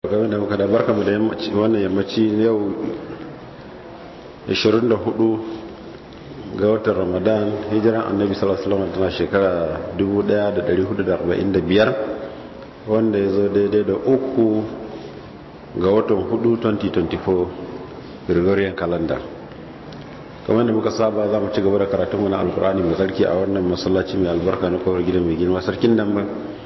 kamar da muka da barka mu da wannan yammaci yau 24 ga watan ramadan hijiran annabi sallallahu alaihi wasallam tana shekara 1445 wanda ya zo daidai da uku ga watan 4 2024 gregorian calendar kamar da muka saba za mu ci gaba da karatun wani alkurani mai tsarki a wannan masallaci mai albarka na kowar gidan mai girma sarkin nan ba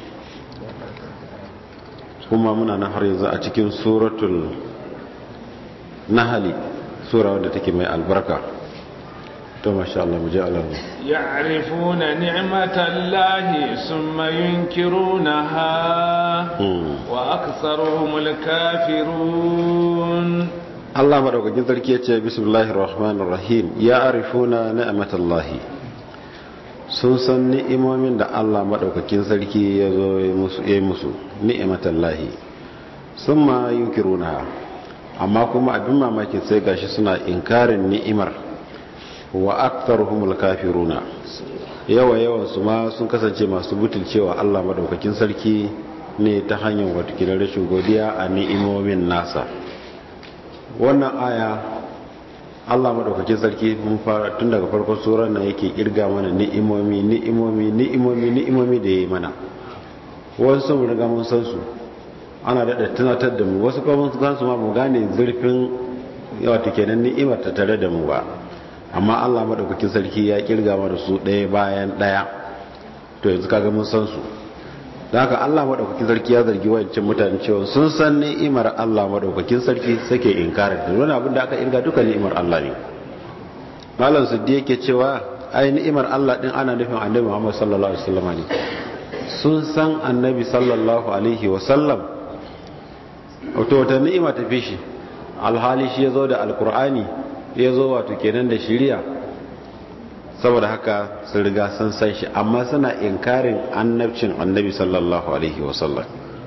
kuma muna na har yanzu a cikin suratul nahali sura wadda take mai albarka to masha Allah mu ji alamu ya'rifuna ni'matallahi summa yunkirunaha wa aktharuhumul kafirun Allah madaukakin sarki yace bismillahir rahmanir rahim ya'rifuna ni'matallahi sun san ni'imomin da Allah maɗaukakin sarki ya zo ya yi musu ni'imatan lahi sun ma yunkiruna amma kuma abin mamakin sai gashi suna inkarin ni'imar wa aktharuhumul kafiruna yawa yawan su ma sun kasance masu butulcewa Allah maɗaukakin sarki ne ta hanyar watakila rashin godiya a ni'imomin nasa wannan aya Allah madaukakin sarki mun fara tun daga farkon surar nan yake kirga mana ni'imomi ni'imomi ni'imomi ni'imomi da yayi mana wasu mun riga mun san su ana da tunatar da mu wasu kuma mun san su ma mu gane zurfin wato kenan ni'imar ta tare da mu ba amma Allah madaukakin sarki ya kirga mana su ɗaya bayan ɗaya to yanzu kaga mun san su da haka Allah madaukakin sarki ya zargi wancan mutane cewa sun san ni'imar Allah madaukakin sarki sake inkarin da wani abin da aka irga duka ni'imar Allah ne malam suddi yake cewa ai ni'imar Allah din ana nufin annabi Muhammad sallallahu alaihi wasallam ne sun san annabi sallallahu alaihi wasallam wato wata ni'ima ta fi shi alhali shi yazo da alqur'ani yazo wato kenan da shari'a saboda haka sun riga sun san shi amma suna inkarin annabcin annabi sallallahu alaihi wasallam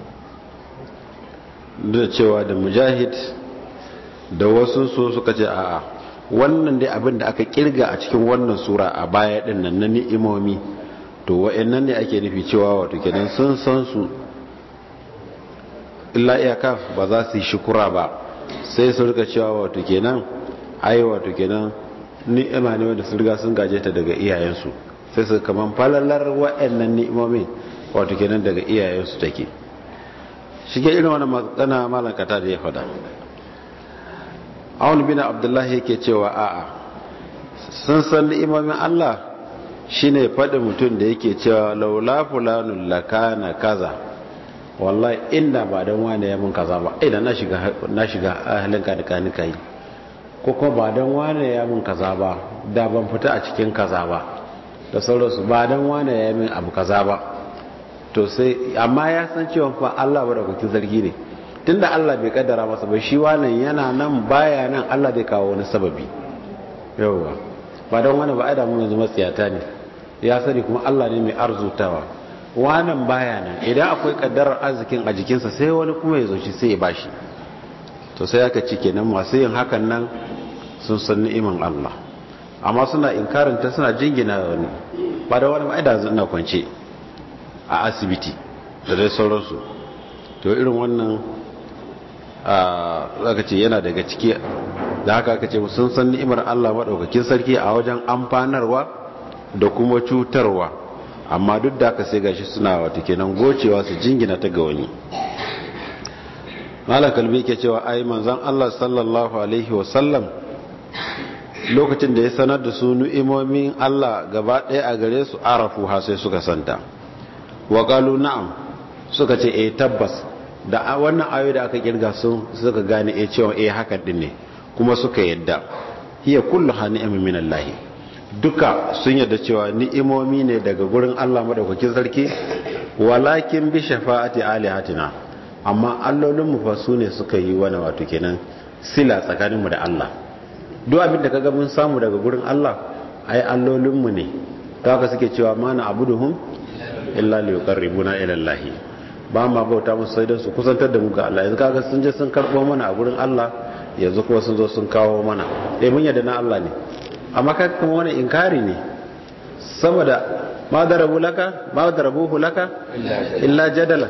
da cewa da mujahid da wasu so suka ce a'a wannan dai abin da aka kirga a cikin wannan sura a baya din nan na ni'imomi to wa'annan ne ake nufi cewa wato kenan sun san su illa iyaka ba za su yi shukura ba sai su rika cewa wato kenan ai wato kenan ni'ima ne wanda sun riga sun gaje ta daga iyayensu sai su kaman falalar wa'annan ni'imomin wato kenan daga iyayensu take shige irin wannan magana malan kata da ya fada Aun bin Abdullah yake cewa a'a sun san ni'imomin Allah shine fadin mutum da yake cewa laula fulanul lakana kaza wallahi inda ba dan wani ya mun kaza ba idan na shiga na shiga ahlin ka da kanika yi ko kuma ba don wane ya min kaza ba da ban fita a cikin kaza ba da sauransu ba don wane ya min abu kaza ba to sai amma ya san cewa fa Allah ba da kuki zargi ne tunda Allah bai kaddara masa ba shi wannan yana nan baya nan Allah zai kawo wani sababi yawwa ba don wani ba ai da mun yanzu matsiyata ne ya sani kuma Allah ne mai arzutawa wannan baya nan idan akwai kaddarar arzikin a jikinsa sai wani kuma ya zo shi sai ya bashi to sai aka ci kenan masu yin hakan nan sun san ni'iman Allah amma suna inkarin ta suna jingina wani ba da wani ma'aida ina kwance a asibiti da dai sauransu to irin wannan aka ce yana daga ciki da haka aka ce sun san ni'imar Allah maɗaukakin sarki a wajen amfanarwa da kuma cutarwa amma duk da haka sai gashi suna wata kenan gocewa su jingina ta ga wani malakalbi ke cewa ai manzon Allah sallallahu alaihi wasallam lokacin da ya sanar da su nu'imomin Allah gaba ɗaya a gare su arafu ha sai suka santa wa qalu na'am suka ce eh tabbas da wannan ayo da aka kirga sun suka gane eh cewa eh hakan din ne kuma suka yadda hiya kullu hani'amin min Allah duka sun yadda cewa ni'imomi ne daga gurin Allah madaukakin sarki walakin bi shafa'ati alihatina amma allolinmu fa su ne suka yi wani wato kenan sila tsakaninmu da Allah duk abin da kaga mun samu daga gurin Allah ai allolinmu ne ta haka suke cewa mana abuduhum illa li yuqarribuna ila Allah ba ma bauta musu sai dan su kusantar da mu ga Allah yanzu kaga sun je sun karbo mana a gurin Allah yanzu kuma sun zo sun kawo mana eh mun yadda na Allah ne amma kaga kuma wani inkari ne saboda ma darabu laka ma darabuhu laka illa jadala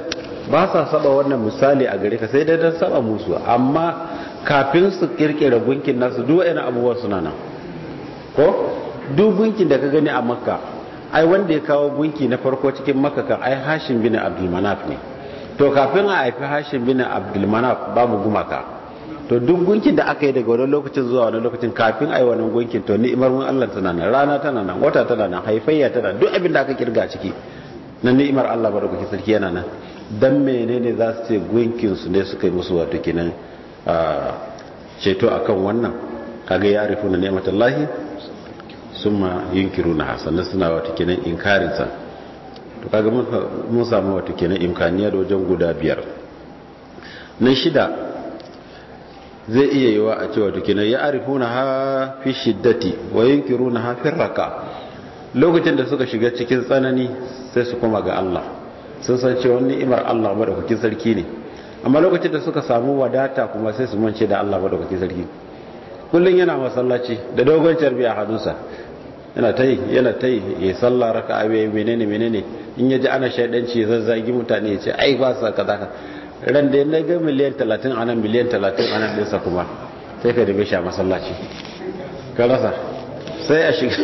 ba sa saba wannan misali a gare ka sai dai don saba musu amma kafin su kirkira gunkin nasu duk wa'ina abubuwan suna nan ko duk gunkin da ka gani a makka ai wanda ya kawo gunki na farko cikin makka kan ai hashim bin abdulmanaf ne to kafin a haifi hashim bin abdulmanaf babu gumaka to duk gunkin da aka yi daga wani lokacin zuwa wani lokacin kafin a yi wani gunkin to ni'imar mun Allah tana nan rana tana nan wata tana nan haifayya tana duk abin da aka kirga ciki na ni'imar Allah ba da kuke sarki yana nan dan menene za su ce gunkin su ne suka yi musu wato kenan ceto akan wannan kaga ya arifu na ni'matallahi summa yunkiruna sannan suna wato kenan inkarin sa to kaga mun samu wato kenan imkaniya da wajen guda biyar na shida zai iya yi wa a cewa tukinan ya arifuna ha fi shiddati wa yunkiruna ha fi raka lokacin da suka shiga cikin tsanani sai su koma ga Allah sun san cewa ni'imar Allah madaukakin sarki ne amma lokacin da suka samu wadata kuma sai su mance da Allah madaukakin sarki kullun yana masallaci da dogon carbi a hannunsa yana ta yi yana ta yi ya sallah raka abe menene menene in ya ji ana shaidanci ya zazzagi mutane ya ce ai ba sa kaza ka ran da ya ga miliyan 30 anan miliyan 30 anan ɗinsa kuma sai ka dabe shi a masallaci ka rasa sai a shiga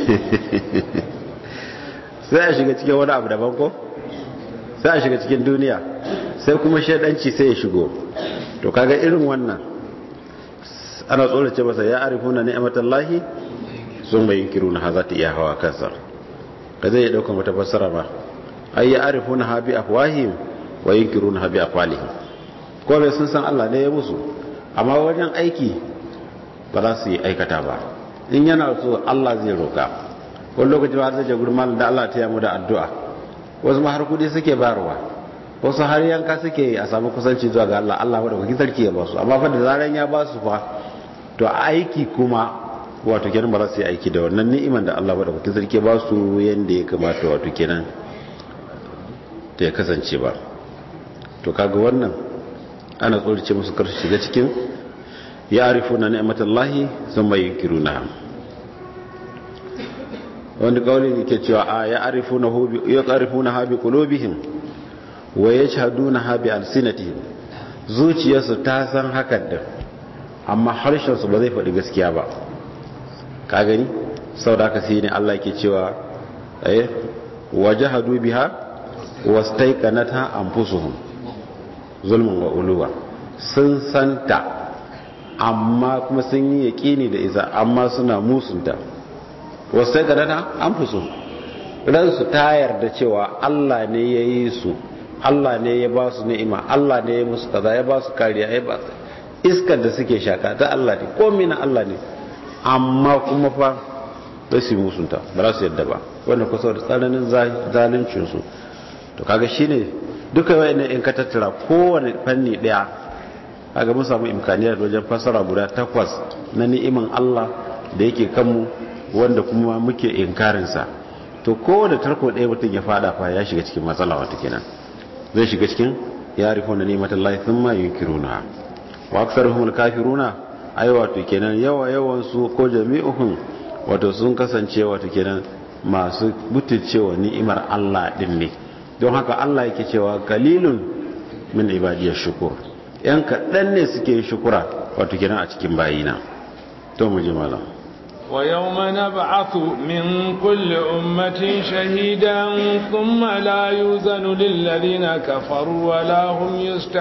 sai a shiga cikin wani abu daban ko sai a shiga cikin duniya sai kuma shaidanci sai ya shigo to kaga irin wannan ana tsorace masa ya arifuna ni'matallahi sun bai kiru na za ta iya hawa kansa ka zai dauka mata fassara ba ai ya arifuna ha bi afwahim wa yunkiruna ha bi afwalihim ko bai sun san Allah ne ya musu amma wajen aiki ba za su yi aikata ba in yana so Allah zai roka wani lokaci ba zai je gurin malam da Allah ta yamu da addu'a wasu ma har kudi suke bayarwa wasu har yanka suke a samu kusanci zuwa ga Allah Allah wadda kuki sarki ya ba su amma fa da zaran ya ba su fa to aiki kuma wato kenan ba za su yi aiki da wannan ni'iman da Allah wadda kuki sarki ya ba su yanda ya kamata wato kenan da ya kasance ba to kaga wannan ana tsorace musu kar su shiga cikin ya arifuna ni'matallahi thumma yunkiruna wanda kawai ne ke cewa a ya arifuna ha bi qulubihim wa yashhaduna ha bi alsinatihim zuciyarsu ta san hakan din amma harshen su ba zai faɗi gaskiya ba ka gani saboda haka sai ne Allah ke cewa eh wajahadu biha wastaiqanatha anfusuhum zulmun wa uluwa sun santa amma kuma sun yi yaƙini da isa amma suna musunta wasu ga dana an fi so ransu ta yarda cewa Allah ne ya yi su Allah ne ya ba su ni'ima Allah ne ya musu kaza ya ba su kariya ya ba su iskar da suke shaka ta Allah ne komai na Allah ne amma kuma fa ba su yi musunta ba za su yadda ba wanda kusa da tsananin zaluncin su to kaga shine duka wayannan in ka tattara kowane fanni daya kaga mun samu imkaniyar wajen fasara guda takwas na ni'iman Allah da yake kanmu wanda kuma muke inkarinsa to kowane tarko ɗaya mutum ya fada fa ya shiga cikin matsala wata kenan zai shiga cikin ya rifo na nematan lahi sun ma yunkiruna wa aksaruhum alkafiruna ai wato kenan yawa yawan su ko jami'uhum wato sun kasance wato kenan masu butulcewa ni'imar Allah din ne don haka Allah yake cewa kalilun min ibadiyar shukur yan kaɗan ne suke shukura wato kenan a cikin bayina to mu ji malam ويوم نبعث من كل أمة شهيدا ثم لا يوزن للذين كفروا ولا هم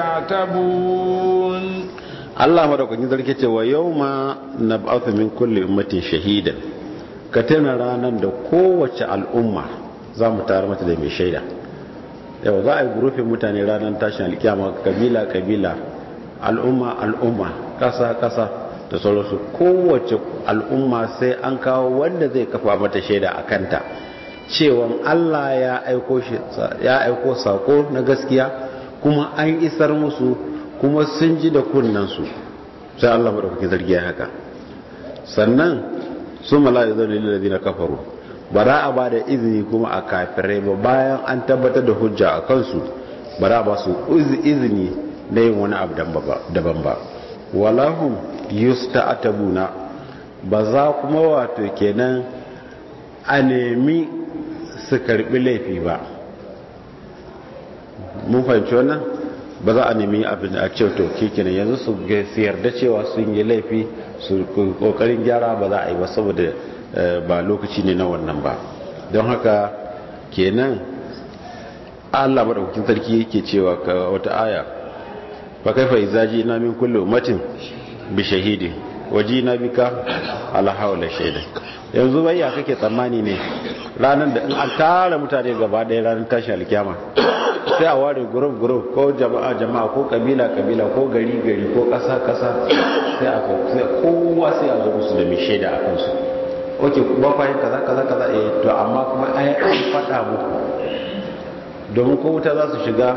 يستعتبون الله مدوكين ذلك ce wa yawma nab'athu min kulli ummatin shahidan ka tana ranan da kowace al'umma za mu tare mata da mai shaida yau za a yi gurufin mutane ranar tashin alkiyama kabila kabila al'umma al'umma kasa kasa da sauransu kowace al'umma sai an kawo wanda zai kafa mata shaida a kanta cewa Allah ya aiko ya aiko sako na gaskiya kuma an isar musu kuma sun ji da kunnansu sai Allah madaukaki zargi ya haka sannan su mala'i zai lillazi na kafaru ba za a ba da izini kuma a kafirai ba bayan an tabbatar da hujja a kansu ba za a ba su izini na yin wani abu daban ba walahum yusta'tabuna ba za kuma wato kenan a nemi su karbi laifi ba mun fahimci wannan ba za a nemi abin a ce to kenan yanzu su yarda cewa sun yi laifi su kokarin gyara ba za a yi ba saboda ba lokaci ne na wannan ba don haka kenan Allah madaukakin sarki yake cewa ka wata aya fa kaifa izaji ina min kulli ummatin bi shahidi waji na bika ala haula shaida yanzu bayya kake tsammani ne ranar da in an tara mutane gaba ɗaya ranar tashi alkiyama sai a ware group group ko jama'a jama'a ko kabila kabila ko gari gari ko ƙasa ƙasa sai a sai kowa sai a zo musu da mai shaida a kansu oke ba fa kaza kaza kaza eh to amma kuma ai an faɗa muku domin ko wuta za su shiga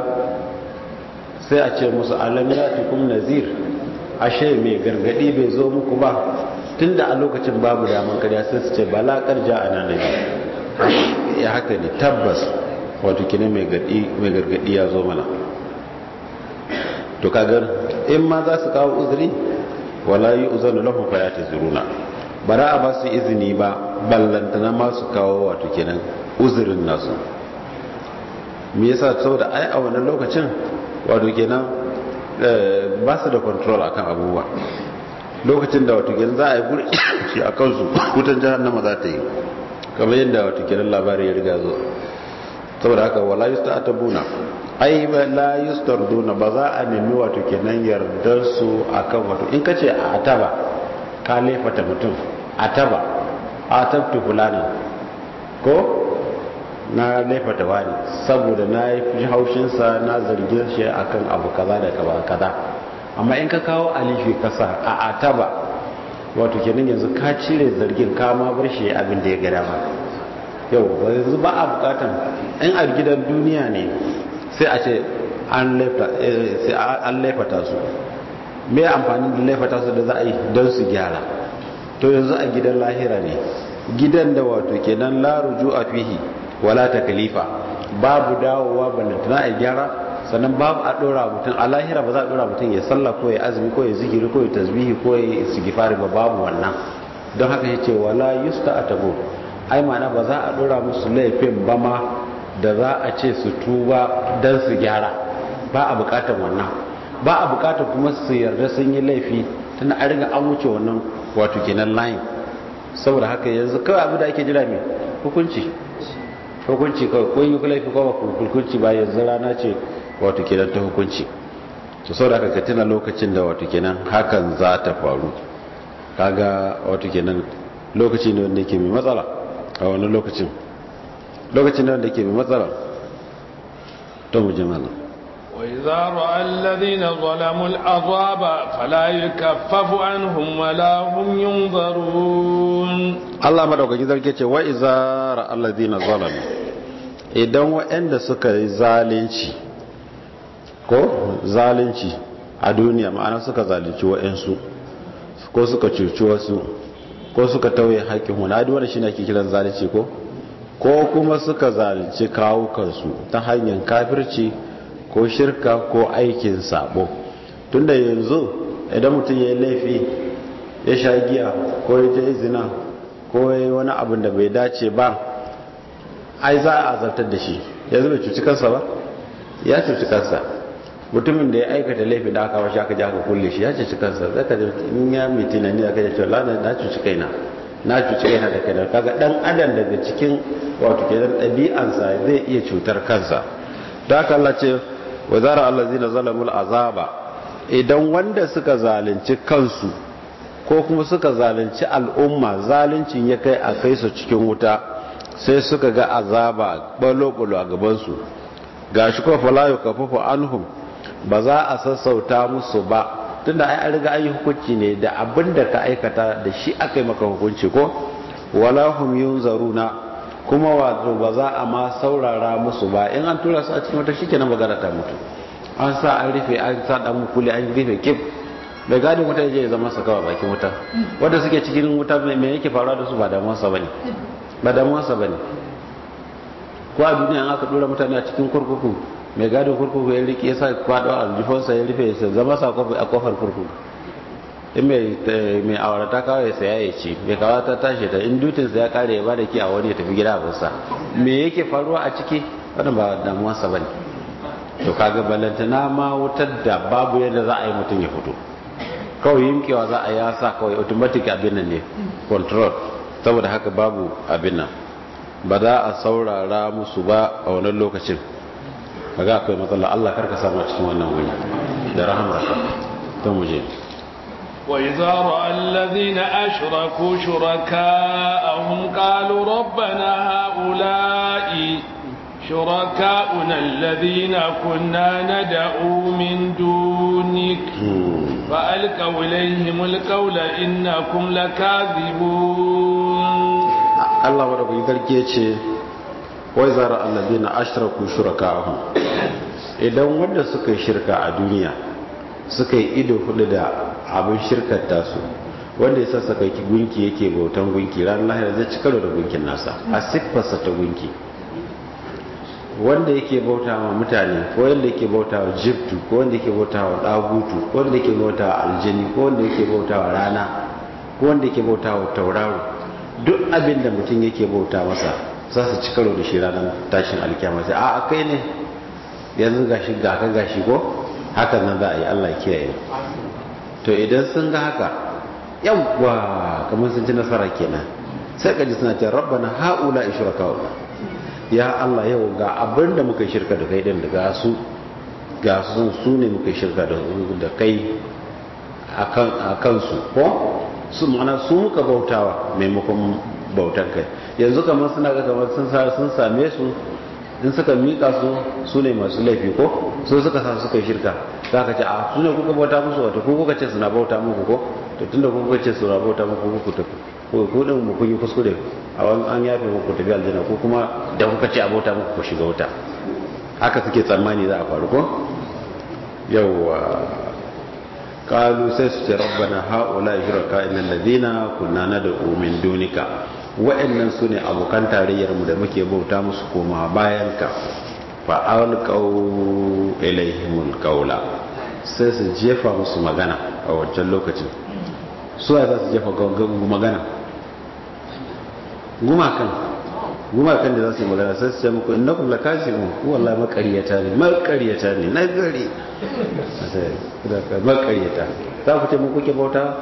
sai a ce musu alam yatikum nazir ashe mai gargadi bai zo muku ba tunda a lokacin babu daman karya sai su ce balakar ja ana nabi ya haka ne tabbas wato kine mai gargadi ya zo mana to kagar in ma za su kawo uzuri wala yi uzanu lahum fa yatazuruna bara a ba su izini ba ballantana ma su kawo wato kenan uzurin nasu me yasa saboda ai a wannan lokacin wato kenan ba su da control akan abubuwa lokacin da wato kenan za a yi guri shi a kansu wutan jahannama za ta yi kamar yadda wato kenan labari ya riga zo saboda haka wala yusta'tabuna ai la yustarduna ba za a nemi wato kenan yardar su akan wato in kace a ataba ka lefata mutum ataba atabtu fulani ko na laifata wani saboda na yi fi haushinsa na zargin shi akan abu kaza da kaba kaza amma in ka kawo alifi kasa a ataba wato kenan yanzu ka cire zargin ka ma bar shi abin da ya gada ba yau ba yanzu ba a bukatan in a gidan duniya ne sai a ce an laifata su me amfani da laifata su da za a yi don su gyara to yanzu a gidan lahira ne gidan da wato kenan la a fihi wala takalifa babu dawowa balantana a gyara sannan babu a dora mutum a lahira ba za a dora mutum ya sallah ko ya azumi ko ya zikiri ko ya tasbihi ko ya istighfari ba babu wannan don haka ya ce wala yusta atabu ai ma'ana ba za a dora musu laifin ba ma da za a ce su tuba dan su gyara ba a bukatar wannan ba a bukatar kuma su yarda sun yi laifi tana a riga an wuce wannan wato kenan layin saboda haka yanzu kawai abu da ake jira mai hukunci hukunci kawai ko yi laifi ko ba hukunci ba yanzu rana ce wato kenan ta hukunci to saboda haka ka tuna lokacin da wato kenan hakan za ta faru kaga wato kenan lokaci ne wanda yake mai matsala a wani lokacin lokacin ne wanda yake mai matsala to mu ji mana وإذا رأى الذين ظلموا العذاب فلا يكفف عنهم ولا هم ينظرون Allah madaukakin sarki ce wa iza ra'al ladina zalamu idan waɗanda suka yi zalunci ko zalunci a duniya ma'ana suka zalunci waɗansu ko suka cuci wasu ko suka tauye haƙƙin wani adi wanda shine ake kiran zalunci ko ko kuma suka zalunci kawukansu ta hanyar kafirci ko shirka ko aikin sabo tunda yanzu idan mutum ya yi laifi ya sha giya ko ya je zina ko ya yi wani abin da bai dace ba ai za a azartar da shi yanzu bai cuci kansa ba ya cuci kansa mutumin da ya aikata laifi da aka washe aka ji aka kulle shi ya cuci kansa zai ka in ya mai tunani aka ce lana na cuci kaina na cuci kaina da kaina kaga dan adam daga cikin wato kenan ɗabi'ansa zai iya cutar kansa da haka Allah ce wa zara allazina zalamul azaba idan wanda suka zalunci kansu ko kuma suka zalunci al'umma zaluncin ya kai a kai su cikin wuta sai suka ga azaba balo-balo a gabansu ga shi kuma falayo kafafa anhum ba za a sassauta musu ba tunda ai an riga an yi hukunci ne da abin da ka aikata da shi aka yi maka hukunci ko wala hum yunzaruna kuma wato ba za a ma saurara musu ba in an tura su a cikin wata shikenan magana ta mutu an sa an rufe an sa dan mukuli an rufe kif bai gadin wuta ya zama sa kawai bakin wuta wanda suke cikin wuta me yake faruwa da su ba damuwarsa bane ba damuwarsa bane ko a duniya aka dora mutane a cikin kurkuku mai gadin kurkuku ya rike yasa kwado aljifonsa ya rufe ya zama sa a kofar kurkuku in mai aurata kawai ya saya ya ci mai kawo ta tashi da in dutinsa ya kare ya bada ki a wani ya tafi gida abinsa me yake faruwa a ciki wannan ba damuwarsa bane to kaga balantana ma wutar da babu yadda za a yi mutum ya fito kawai yimkewa za a yi sa kawai automatic abin nan ne control saboda haka babu abin nan ba za a saurara musu ba a wannan lokacin kaga akwai matsala Allah karka samu cikin wannan wuri da rahamarka don mu je وإذا رأى الذين أشركوا شركاءهم قالوا ربنا هؤلاء شركاؤنا الذين كنا ندعو من دونك فألقوا إليهم القول إنكم لكاذبون الله ورب يذكر وإذا رأى الذين أشركوا شركاءهم idan wanda suka yi shirka a duniya suka yi ido hudu da abin shirkar tasu wanda ya sassaka gunki yake bautan gunki ranar lahira zai ci karo da gunkin nasa a siffarsa ta gunki wanda yake bauta wa mutane ko wanda yake bauta wa jibtu ko wanda yake bauta wa dagutu ko wanda yake bauta wa aljini ko wanda yake bauta wa rana ko wanda yake bauta wa tauraro duk abin da mutum yake bauta masa za su ci karo da shi ranar tashin alkiyama sai a kai ne yanzu gashi ga ka gashi ko hakan nan za a yi Allah kiyaye to idan sun ga haka yawwa kamar sun ci nasara kenan sai kaji suna ce rabbana haula ishrakauna ya Allah yau ga abin da muka shirka da kai din da ga su ga su su ne muka shirka da da kai akan akan su ko su mana su muka bautawa maimakon bautan kai yanzu kamar suna ga kamar sun sun same su in suka mika su su ne masu laifi ko su suka sa suka yi shirka za ka ce a su ne kuka bauta musu wata ko kuka ce suna bauta muku ko to tunda kuka ce suna bauta muku ku tafi ko ku din mu kun yi kuskure a wani an yafe muku tafi aljanna ko kuma da kuka ce a bauta muku ku shiga wuta haka suke tsammani za a faru ko yawwa kalu sai su ce rabbana haula shuraka innal ladina kunna nad'u min dunika wa'annan su ne abokan tarayyarmu da muke bauta musu koma bayan ka fa'alƙau ilaihimul ƙaula sai su jefa musu magana a wancan lokacin su za su jefa magana gumakan gumakan da za su yi magana sai su ce muku inna kuma lakashimu wallahi makaryata ne makaryata ne na gari makaryata za ku ce mu kuke bauta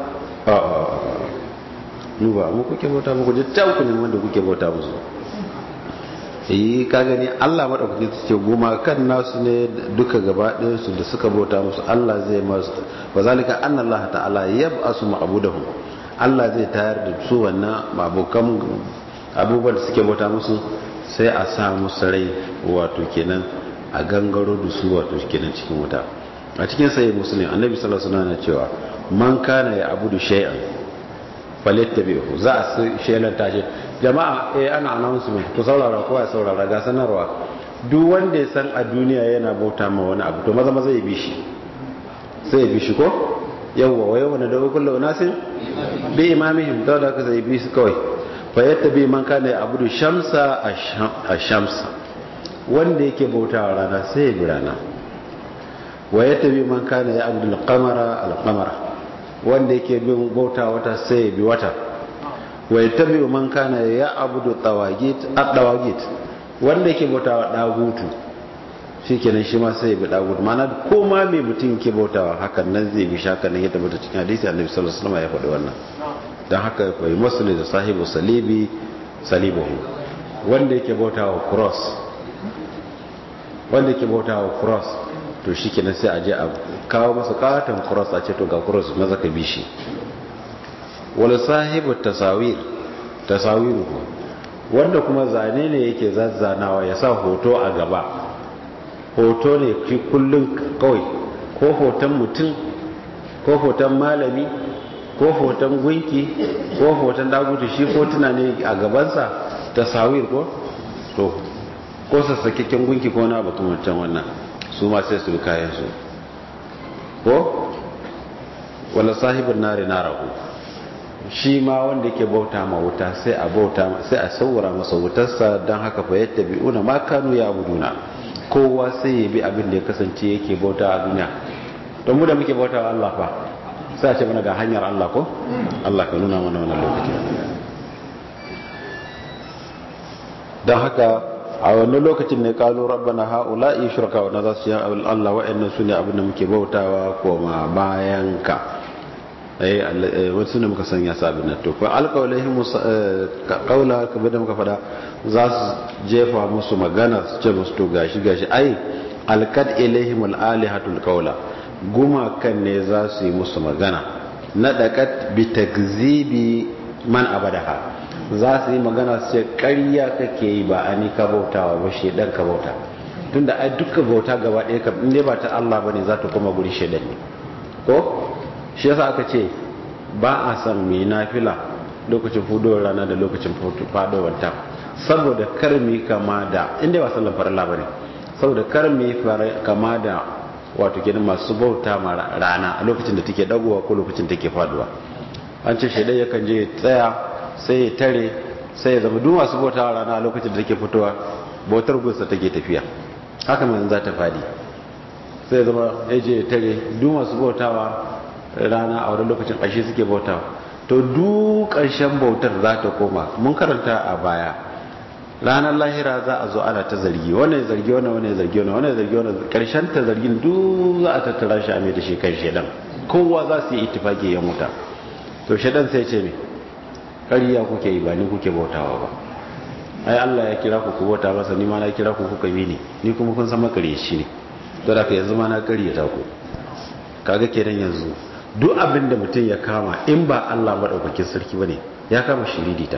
mu ba mu kuke bauta muku jittan ku ne wanda kuke bauta musu yi ka gani Allah madaukaki su ce goma kan nasu ne duka gaba su da suka bauta musu Allah zai masu wa zalika anna Allah ta'ala yab'asu ma'budahum Allah zai tayar da su wannan abokan abubuwan da suke bauta musu sai a sa musu rai wato kenan a gangaro da su wato kenan cikin wuta a cikin sahih muslim annabi sallallahu alaihi wasallam cewa man kana ya abudu shay'an falittabi'u za a shelanta shi jama'a eh ana announcement ku saurara kowa ya saurara ga sanarwa duk wanda ya san a duniya yana bauta ma wani abu to maza maza ya bi shi sai ya bi shi ko yawwa wa yawwa da kullu unasin bi imamihim da da ka sai bi su kawai fa yattabi man kana abudu shamsa ash-shamsa wanda yake bauta wa rana sai ya bi rana wa yattabi man kana ya abudu al-qamara al-qamara wanda yake bin bauta wata sai ya bi wata wa yattabi man kana ya abudu tawagit at-tawagit wanda yake bauta wa dagutu shikenan shi ma sai ya bi dagutu mana ko ma me mutum yake bautawa hakan nan zai bi shaka nan ya tabbata cikin hadisi annabi sallallahu alaihi wasallam ya faɗi wannan dan haka kai muslim da sahibu salibi salibuhu wanda yake bautawa cross wanda yake bautawa cross to shikenan sai a je a kawo masa katon cross a ce to ga cross maza ka bi shi wala sahibu tasawir tasawiru wanda kuma zane ne yake zazzanawa ya sa hoto a gaba hoto ne ki kullum kawai ko hoton mutum ko hoton malami ko hoton gunki ko hoton dagutu shi hotuna ne a gabansa tasawir ko to ko sassakekken gunki ko na batun wancan wannan su ma sai su kayan su ko wala sahibin nari narahu shi ma wanda yake bauta ma wuta sai a bauta sai a saurara masa wutarsa don haka fa yadda bi'una ma kanu ya abuduna kowa sai ya bi abin da ya kasance yake bauta a duniya don mu da muke bauta wa Allah fa sai a ce mana ga hanyar Allah ko Allah ka nuna mana wannan lokaci don haka a wannan lokacin ne kalu rabbana haula'i shuraka wa za su yi Allah wa'annan su ne abin da muke bautawa koma bayan ka eh wasu ne muka sanya sabin nan to ko alqawlihim qawla kamar da muka fada za su jefa musu magana su ce musu to gashi gashi ai alqad ilaihim alalihatul qawla guma kan ne za su yi musu magana nadaqat bi takzibi man abadaha za su yi magana su ce ƙarya kake yi ba a ni ka bautawa ba shaidan ka bauta tunda ai duka bauta gaba ɗaya ka inda ba ta Allah bane za ta koma guri shaidan ne ko shi yasa aka ce ba a san mai nafila lokacin fudowar rana da lokacin fadowar ta saboda kar mu kama da inda ba sallan farilla bane saboda kar mu kama da wato kenan masu bauta ma rana a lokacin da take dagowa ko lokacin take faduwa an ce shaidan yakan je tsaya sai ya tare sai ya zama duk masu bautawa rana a lokacin da take fitowa bautar gunsa take tafiya haka mai za ta fadi sai ya zama ya je ya tare duk masu bautawa rana a wani lokacin ƙarshe suke bautawa to duk ƙarshen bautar za ta koma mun karanta a baya ranar lahira za a zo ana ta zargi wannan zargi wannan wannan zargi wannan wannan zargi wannan ƙarshen ta zargin duk za a tattara shi a mai da shi kan shedan kowa za su yi ittifaki ya muta to shedan sai ce me ƙarya kuke yi ba ni kuke bautawa ba ai Allah ya kira ku ku bauta masa ni ma na kira ku kuka bi ni ni kuma kun san makareci ne to da ka yanzu ma na ƙaryata ku kaga kenan yanzu duk abin da mutum ya kama in ba Allah madaukakin sarki bane ya kama shiririta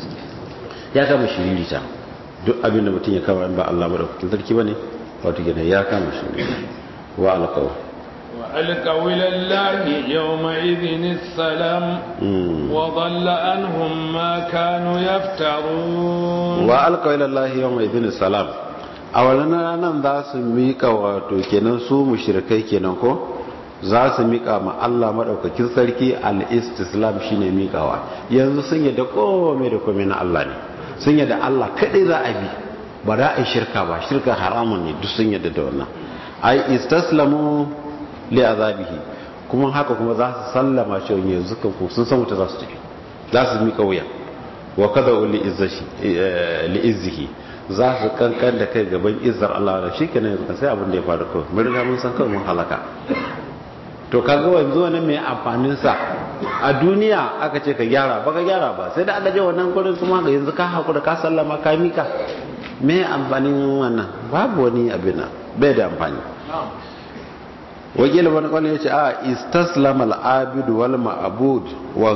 ya kama shiririta duk abin da mutum ya kama in ba Allah madaukakin sarki bane wato kenan ya kama shiririta wa alqaw وألقوا إلى الله يومئذ السلام وضل عنهم ما كانوا يفترون وألقوا إلى الله يومئذ السلام أولنا nan za su mika wato kenan su mushrikai kenan ko za su mika ma Allah madaukakin sarki al-istislam shine mikawa yanzu sun yadda komai da komai na Allah ne sun yadda Allah kadai za a bi ba za a yi shirka ba shirka haramun ne duk sun yadda da wannan ai istaslamu li azabihi kuma haka kuma za su sallama cewa yanzu kan ku sun san wuta za su tafi za su mika wuya wa kada li izzashi li izzihi za su kankan da kai gaban izzar Allah da shikenan yanzu sai abin da ya faru kawai mun riga mun san kawai mun halaka to kaga wanzu wannan mai amfanin sa a duniya aka ce ka gyara ba ka gyara ba sai da Allah ya wannan gurin kuma ga yanzu ka hakura ka sallama ka mika me amfanin wannan babu wani abin bai da amfani wakil wani kwanan ya ce a istaslam al'abidu wal ma'abud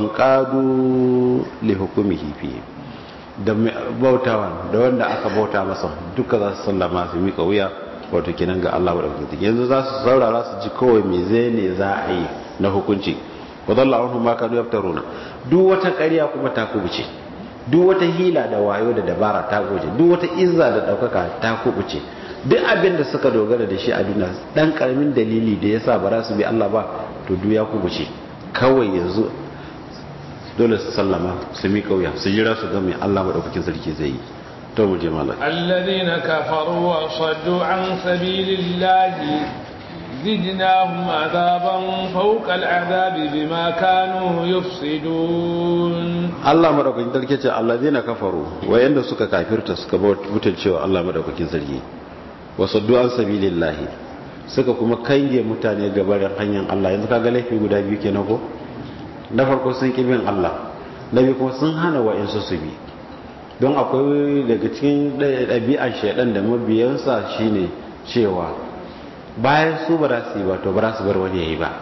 wankadu li hukumihi fi da bautawan da wanda aka bauta masa duka za su sallama su mika wuya wato kinan ga Allah wadda yanzu za su saurara su ji kawai me zai ne za a yi na hukunci wadalla an ma kanu yaftaruna duk wata ƙarya kuma ta kubuce duk wata hila da wayo da dabara ta goje duk wata izza da ɗaukaka ta kubuce duk abin da suka dogara da shi a duniya dan karamin dalili da yasa ba za su bi Allah ba to duk ya kubuce kawai yanzu dole su sallama su mi kauya su jira su ga mai Allah madaukakin sarki zai yi to mu je malaka alladhina kafaru wa saddu an sabilillahi zidnahum adaban fawqa al'adabi bima kanu yufsidun Allah madaukakin sarki ce alladhina kafaru wayanda suka kafirta suka mutuncewa Allah madaukakin sarki wasaddu an sabilillahi suka kuma kange mutane gabarin hanyar Allah yanzu kaga laifi guda biyu kenan ko na farko sun ki bin Allah na biyu kuma sun hana wa'insu su bi don akwai daga cikin ɗabi'ar shaidan da mabiyansa shine cewa bayan su ba za su yi ba to ba za su bar wani ya yi ba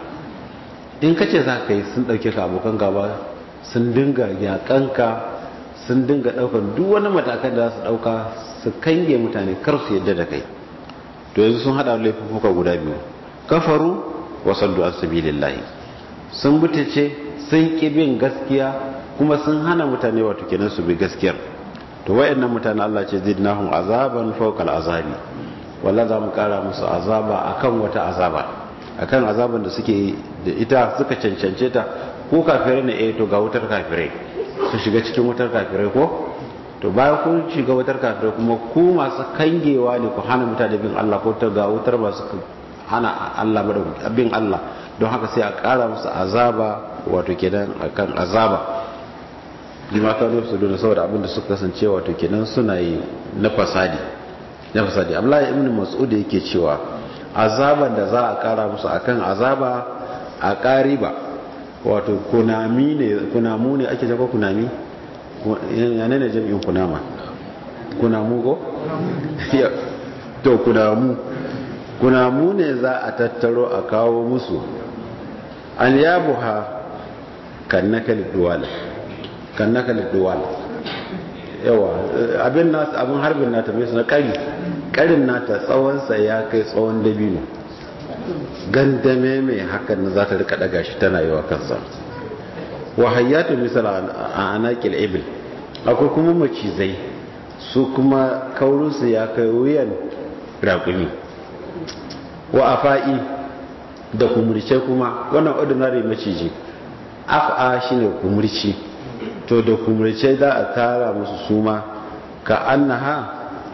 in ka ce za ka yi sun ɗauke ka abokan gaba sun dinga yaƙanka sun dinga ɗaukar duk wani matakan da za su ɗauka su kange mutane kar su yadda da kai to yanzu sun hada laifuka guda biyu kafaru wa saddu an sabilillahi sun butace sun ki bin gaskiya kuma sun hana mutane wato kenan su bi gaskiyar to wayannan mutane Allah ce zidnahum azaban fawqa azabi walla za mu kara musu azaba akan wata azaba akan azaban da suke da ita suka cancance ta ko kafirai ne eh to ga wutar kafirai su shiga cikin wutar kafirai ko to bayan kun shiga wutar kafirai kuma ku masu kangewa ne ku hana mutane bin Allah ko ta ga wutar masu hana Allah bin Allah don haka sai a ƙara musu azaba wato kenan akan azaba bima kanu yafsiduna saboda abin da suka kasance wato kenan suna yi na fasadi na fasadi Abdullahi ibn Mas'ud yake cewa azaban da za a kara musu akan azaba a ƙariba wato kunami ne kunamu ne ake jago kunami yana ne jami'in kunama kunamu ko? to kunamu kunamu ne za a tattaro a kawo musu an yabu ha kan nakalin duwala kan nakalin duwala yawa abin nasu abin harbin nata mai suna kari karin nata tsawonsa ya kai tsawon dabino gandame mai hakan za ta rika daga shi tana yi wa kansa wa hayyatu misal a anakil ibil akwai kuma macizai su kuma kaurinsu ya kai wuyan raƙumi wa afa'i da kumurce kuma wannan ordinary maciji af'a shine kumurci to da kumurce za a tara musu suma ka annaha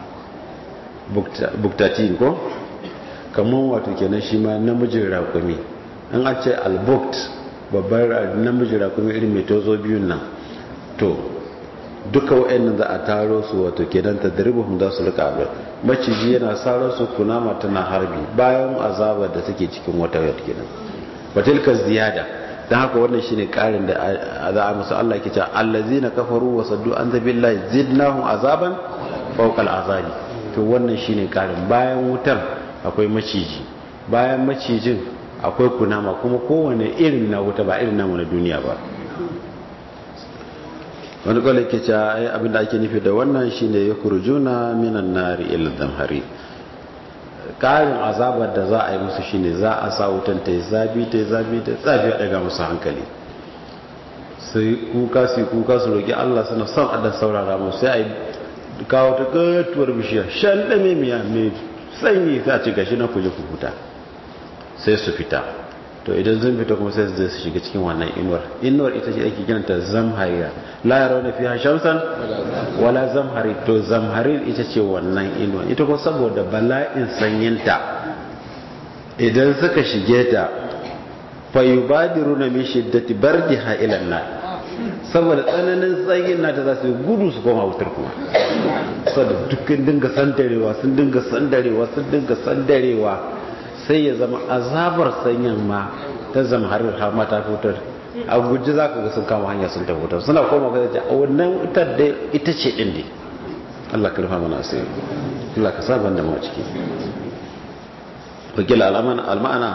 buktatin ko kamar wato kenan shi ma namijin raƙumi an a ce albukt babbar namijin raƙumi irin mai tozo biyun nan to duka wa'annan za a taro su wato kenan ta daribuhun za su rika abin maciji yana sarar su kunama tana harbi bayan azabar da suke cikin wata wata kenan watilka ziyada don haka wannan shine karin da za a musu Allah ke cewa allazina kafaru wa saddu an zabillahi zidnahum azaban fawqal azabi to wannan shine karin bayan wutar akwai maciji bayan macijin akwai kunama kuma kowane irin na wuta ba irin namu na duniya ba wani kwallo ke cewa ai abinda ake nufi da wannan shine ya kurjuna minan nari ila damhari karin azabar da za a yi musu shine za a sa wutan ta yi zabi ta yi zabi ta zafi a daga musu hankali sai kuka su kuka su roƙi Allah suna son a dan saurara musu sai a yi kawo ta katuwar bishiya shan ɗame miya mai sanyi sai a ci gashi na kuje ku huta sai su fita to idan zan fita kuma sai su su shiga cikin wannan inuwar inuwar ita ce ake kiranta zamhariya la yarawna fiha shamsan wala zamhari to zamhari ita ce wannan inuwar ita ko saboda bala'in sanyinta idan suka shige ta fa yubadiruna min shiddati bardiha ila an saboda tsananin sanyin nata za su gudu su koma wutar kuma saboda dukkan dinga sandarewa sun dinga sandarewa sun dinga sandarewa sai ya zama azabar sanyin ma ta zama har har ma ta fitar a guji za ka ga sun kama hanya sun tafi wutar suna koma ga a wannan wutar da ita ce din ne Allah ka rufa mana asiri Allah ka sa banda mu ciki wakil alma'ana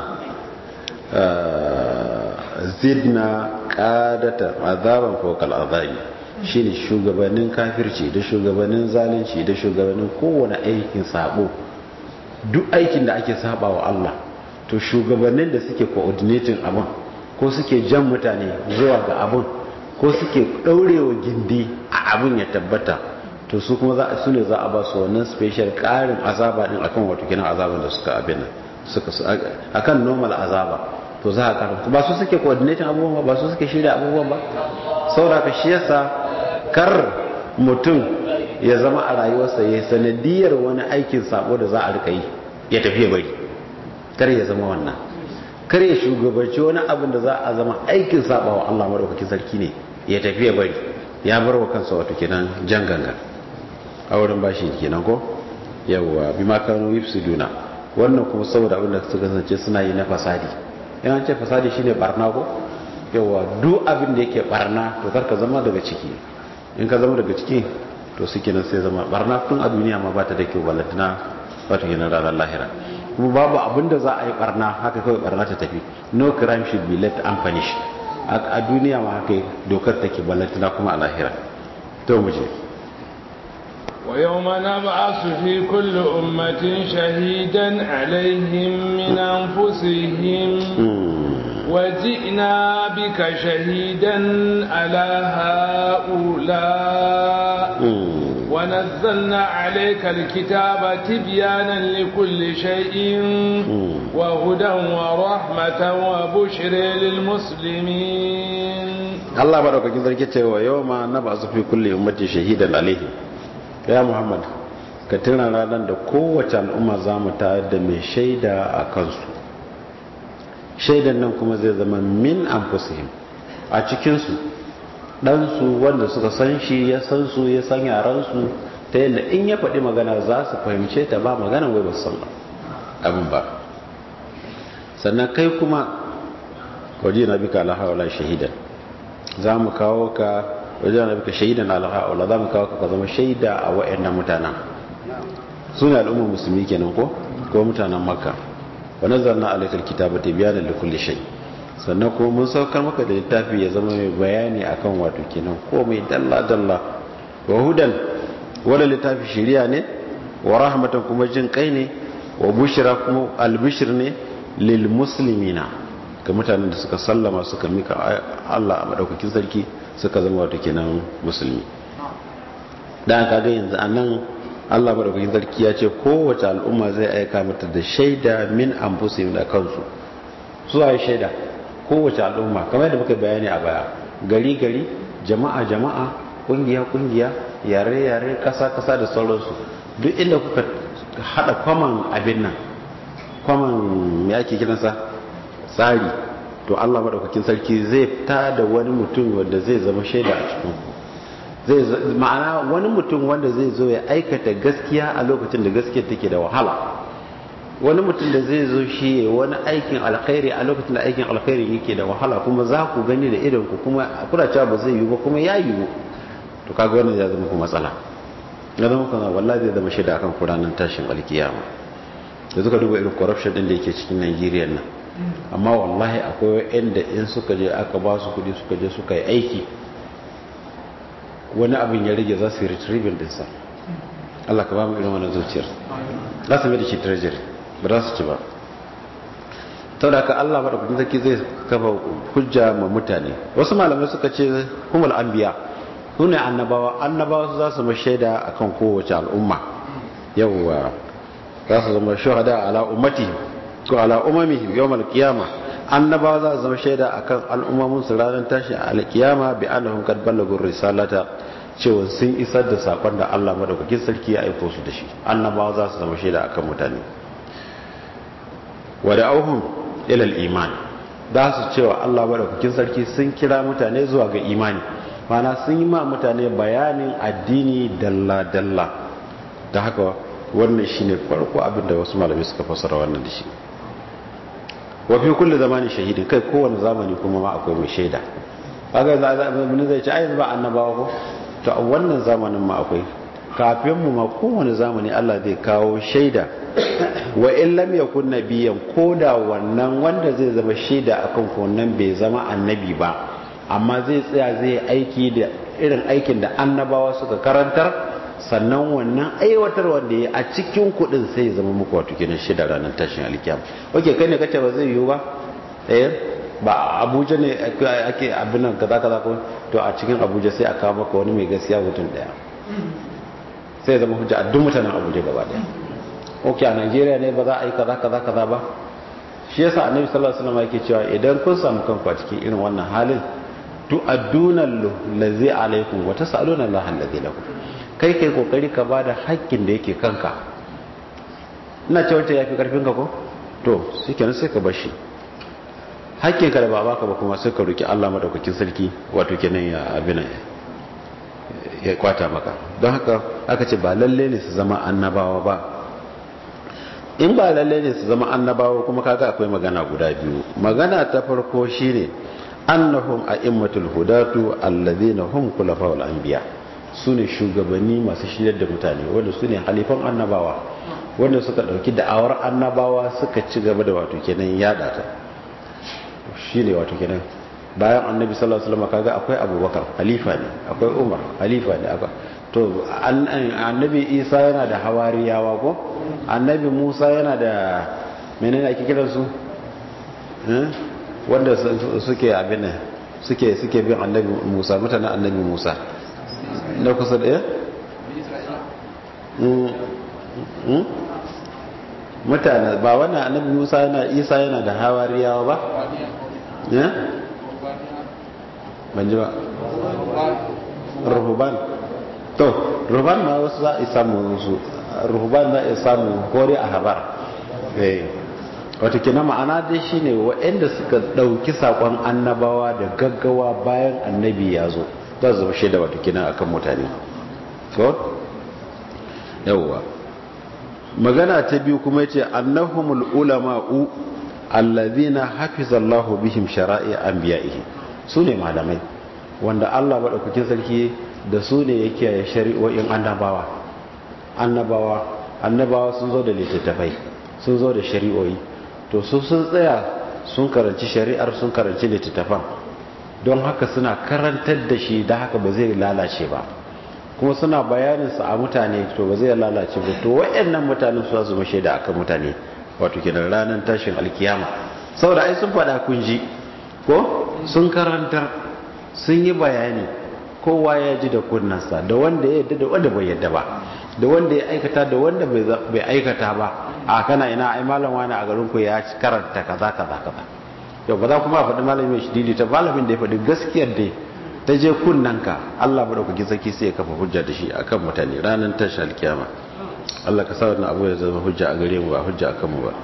zidna qadata azaban fawqal azabi shine shugabannin kafirci da shugabannin zalunci da shugabannin kowane aikin sabo duk aikin da ake saba wa Allah to shugabannin da suke coordinating abin ko suke jan mutane zuwa ga abin ko suke daurewa gindi a abin ya tabbata to su kuma za su ne za a ba su wannan special karin azaba din akan wato kenan azaban da suka abin suka akan normal azaba to za a karanta ba su suke coordinating abubuwan ba su suke shirya abubuwan ba saboda ka shi yasa kar mutum ya zama a rayuwarsa ya sanadiyar wani aikin sabo da za a rika yi ya tafiya bari kar ya zama wannan kar ya shugabanci wani abin da za a zama aikin saba wa Allah madaukakin sarki ne ya tafiya bari ya bar wa kansa wato kenan jan ganga a wurin bashi kenan ko yawwa bi ma kanu yufsiduna wannan kuma saboda abin da suka kasance suna yi na fasadi yan ce fasadi shine barna ko yawwa duk abin da yake barna to kar ka zama daga ciki in ka zama daga ciki to suke nan sai zama barna tun a duniya ma ba ta da kyau balantana wato kenan ranar lahira kuma babu abin da za a yi barna haka kawai barna ta tafi no crime should be left unpunished a duniya ma haka dokar take balantana kuma a lahira to mu je ويوم نبعث في كل أمة شهيدا عليهم من أنفسهم وجئنا بك شهيدا على هؤلاء ونزلنا عليك الكتاب تبيانا لكل شيء وهدى ورحمة وبشر للمسلمين الله بارك فيك ويوم نبعث في كل أمة شهيدا عليهم ya muhammad ka tuna ranar da kowace al'umma za mu tayar da mai shaida a kansu shaidan nan kuma zai zama min anfusihim a cikinsu ɗansu wanda suka san shi ya san su ya san yaransu ta yadda in ya faɗi magana za su fahimce ta ba magana wai ba san abin ba sannan kai kuma waje na bika alhawala shahidan za mu kawo ka waje na bika shahidan alhawala za mu kawo ka ka zama shaida a wa'annan mutanen su ne al'ummar musulmi kenan ko ko mutanen makka wa nazzalna alaikal kitaba tibyanan likulli shay sannan kuma mun saukar maka da littafi ya zama mai bayani akan wato kenan ko mai dalla dalla wa hudan wala littafi shiriya ne wa rahmatan kuma jin kai ne wa bushra kuma albishir ne lil muslimina ga mutanen da suka sallama suka mika Allah a madaukakin sarki suka zama wato kenan musulmi dan kaga yanzu anan Allah madaukakin sarki ya ce kowace al'umma zai aika mata da shaida min anfusihim da kansu zuwa shaida kowace al'umma kamar yadda muka bayani a baya gari gari jama'a jama'a kungiya kungiya yare yare kasa kasa da sauransu duk inda kuka hada kwaman abin nan kwaman me ake kiransa tsari to Allah madaukakin sarki zai fita da wani mutum wanda zai zama shaida a cikin ku zai ma'ana wani mutum wanda zai zo ya aikata gaskiya a lokacin da gaskiya take da wahala wani mutum da zai zo shi wani aikin alkhairi a lokacin da aikin alkhairi yake da wahala kuma za ku gani da idan ku kuma kuna cewa ba zai yiwu ba kuma ya yiwu to kaga wannan ya zama ku matsala ya zama kuma wallahi zai zama shaida akan kuranan tashin alkiyama da suka duba irin corruption din da yake cikin Najeriya nan amma wallahi akwai wanda in suka je aka ba su kudi suka je suka yi aiki wani abin ya rage za su yi retrieving dinsa Allah ka ba mu irin wannan zuciyar za su mai da shi treasury ba za su ci ba ta da ka Allah maɗaukakin sarki zai kafa hujja ma mutane wasu malamai suka ce humul anbiya su ne annabawa annabawa su za su ma shaida akan kowace al'umma yawwa za su zama shahada ala ummati ko ala umamihi yawmal qiyama annabawa za su zama shaida akan al'ummomin su ranar tashi a alkiyama bi annahum qad ballagu risalata cewa sun isar da sakon da Allah madaukakin sarki ya aiko su da shi annabawa za su zama shaida akan mutane wada'uhum ila al-iman za su cewa Allah madaukakin sarki sun kira mutane zuwa ga imani mana sun yi ma mutane bayanin addini dalla dalla da haka wannan shine farko abin da wasu malamai suka fassara wannan da shi wa fi kulli zamani shahidin kai kowane zamani kuma ma akwai mai shaida kaga za zai ce ai ba annabawa ko to a wannan zamanin ma akwai kafin mu ma kowane zamani Allah zai kawo shaida wa in lam yakun nabiyan koda wannan wanda zai zama shaida akan wannan bai zama annabi ba amma zai tsaya zai aiki da irin aikin da annabawa suka karantar sannan wannan aiwatar wanda ya a cikin kudin sai ya zama muku wato kenan shida ranar tashin alkiyama oke kai ne kace ba zai yiwu ba eh ba abuja ne ake abin nan kaza kaza ko to a cikin abuja sai a kawo maka wani mai gaskiya mutum daya sai zama hujja a duk mutanen abuja gaba daya ok a nigeria ne ba za a yi kaza kaza kaza ba shi yasa annabi sallallahu alaihi wasallam yake cewa idan kun samu kanku a cikin irin wannan halin tu adduna allazi alaikum wa tasaluna allah allazi lakum kai kai kokari ka bada haƙƙin da yake kanka ina cewa ta yafi karfin ka ko to shikenan sai ka bar shi haƙƙin ka da ba baka ba kuma sai ka roki Allah madaukakin sarki wato kenan ya abin ya kwata maka don haka aka ce ba lalle ne su zama annabawa ba in ba lalle ne su zama annabawa kuma kaga akwai magana guda biyu magana ta farko shine annahum a'immatul hudatu alladhina hum khulafa'ul anbiya sune shugabanni masu shiryar da mutane wanda sune halifan annabawa wanda suka dauki da'awar annabawa suka ci gaba da wato kenan yada ta shine wato kenan bayan annabi sallallahu alaihi wasallam kaga akwai abubakar halifa ne akwai umar halifa ne akwai to annabi isa yana da hawariyawa ko annabi musa yana da menene ake kiran su wanda suke abin suke suke bin annabi musa mutanen annabi musa na kusa da mutane ba wannan annabi musa yana isa yana da hawariyawa ba ya ban ji ba ruhuban to ruhuban ma wasu za a samu su ruhuban za a samu kore a habar wata kina ma'ana dai shine waɗanda suka ɗauki saƙon annabawa da gaggawa bayan annabi ya zo za su zama shaida wato kenan akan mutane ko yawwa magana ta biyu kuma yace annahumul ulama'u allazina hafizallahu bihim shara'i anbiya'ihi sune malamai wanda Allah madaukakin sarki da su ne yake ya shari'o'in annabawa annabawa annabawa sun zo da littattafai sun zo da shari'o'i to su sun tsaya sun karanci shari'ar sun karanci littattafan don haka suna karantar da shi da haka ba zai lalace ba kuma suna bayaninsa a mutane to ba zai lalace ba to waɗannan mutanen su su mashe da akan mutane wato kenan ranar tashin alkiyama saboda ai sun faɗa kun ji ko sun karantar sun yi bayani kowa ya ji da kunnansa da wanda ya yadda da wanda bai yadda ba da wanda ya aikata da wanda bai aikata ba a kana ina ai malam wani a garin ku ya karanta kaza kaza kaza yau ba za kuma a faɗi malamin mai shididi ta malamin da ya faɗi gaskiyar da ta je kunnanka Allah madaukakin sarki sai ya kafa hujja da shi akan mutane ranar tashi alkiyama Allah ka sa wannan abu ya zama hujja a gare mu ba hujja akan mu ba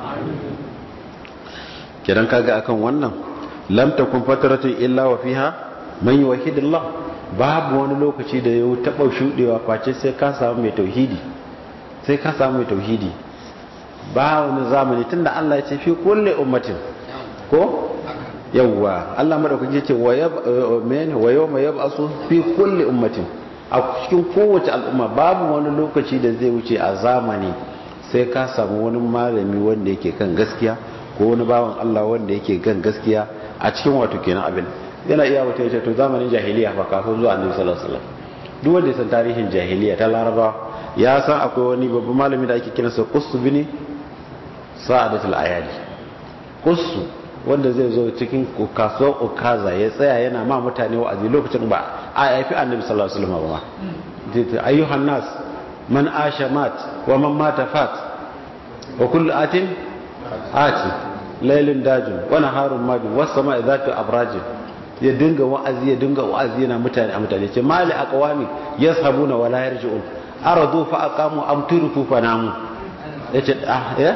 kidan kaga akan wannan lam takun fataratu illa wa fiha man yuwahhidullah babu wani lokaci da ya taɓa shuɗewa face sai ka samu mai tauhidi sai ka samu mai tauhidi ba wani zamani tunda Allah ya ce fi kulle ummatin ko yawwa Allah madaukaki ce wa yab men wa yawma yab'asu fi kulli ummatin a cikin kowace al'umma babu wani lokaci da zai wuce a zamani sai ka samu wani malami wanda yake kan gaskiya ko wani bawan Allah wanda yake kan gaskiya a cikin wato kenan abin yana iya wata yace to zamanin jahiliya fa kafin zuwa annabi sallallahu alaihi wasallam duk wanda ya san tarihin jahiliya ta laraba ya san akwai wani babban malami da ake kiransa qussu bini sa'adatul ayadi qussu wanda zai zo cikin kasuwar okaza ya tsaya yana ma mutane wa'azi lokacin ba a haifi annabi sallallahu alaihi wasallam ba ma ayyuhan nas man asha mat wa man mata fat wa kullu atin ati laylin dajin wa naharun mabin was sama'i zatu abrajin ya dinga wa'azi ya dinga wa'azi yana mutane a mutane ce mali aqwami yashabuna wa la yarji'un aradu fa aqamu am turku fa namu yace ah ya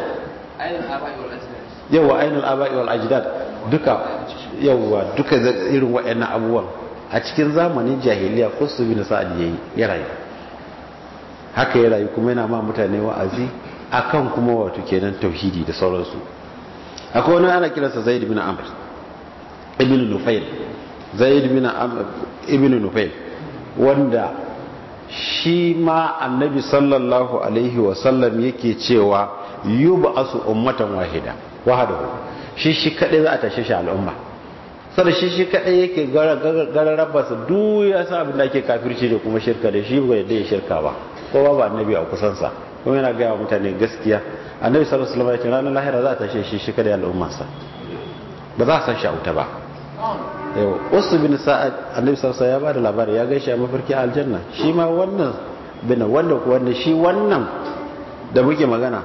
yawa ainul aba'i wal ajdad duka yawa duka irin waɗannan abubuwan a cikin zamanin jahiliya kusu bin sa'ad yayi ya rayu haka ya rayu kuma yana ma mutane wa'azi akan kuma wato kenan tauhidi da sauransu akwai wani ana kiransa zaid bin amr ibn nufail zaid bin amr ibn nufail wanda shi ma annabi sallallahu alaihi wasallam yake cewa yub'asu ummatan wahida wahadahu shi shi kadai za a tashe shi al'umma sada shi shi kadai yake gararraba su duk ya sa abin da ake kafirci da kuma shirka da shi bai da ya shirka ba kowa ba annabi a kusansa kuma yana gaya wa mutane gaskiya annabi sallallahu alaihi wasallam ya ce ranar lahira za a tashe shi shi kadai al'ummarsa ba za a san shi a wuta ba yau wasu bin sa'ad annabi sallallahu alaihi ya bada labari ya gaishe a mafarki aljanna shi ma wannan bin wanda wanda shi wannan da muke magana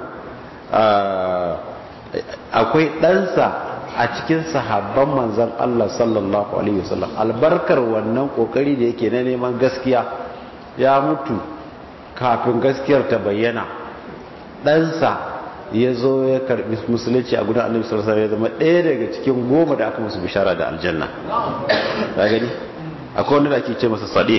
akwai ɗansa a cikin sahabban manzan Allah sallallahu Alaihi wasallam albarkar wannan ƙoƙari da yake na neman gaskiya ya mutu kafin gaskiyar ta bayyana ɗansa ya zo ya karɓi musulunci a gudun annabi sallallahu Alaihi ya zama ɗaya daga cikin goma da aka musu bishara da aljanna ya gani akwai wanda da ake ce masa sade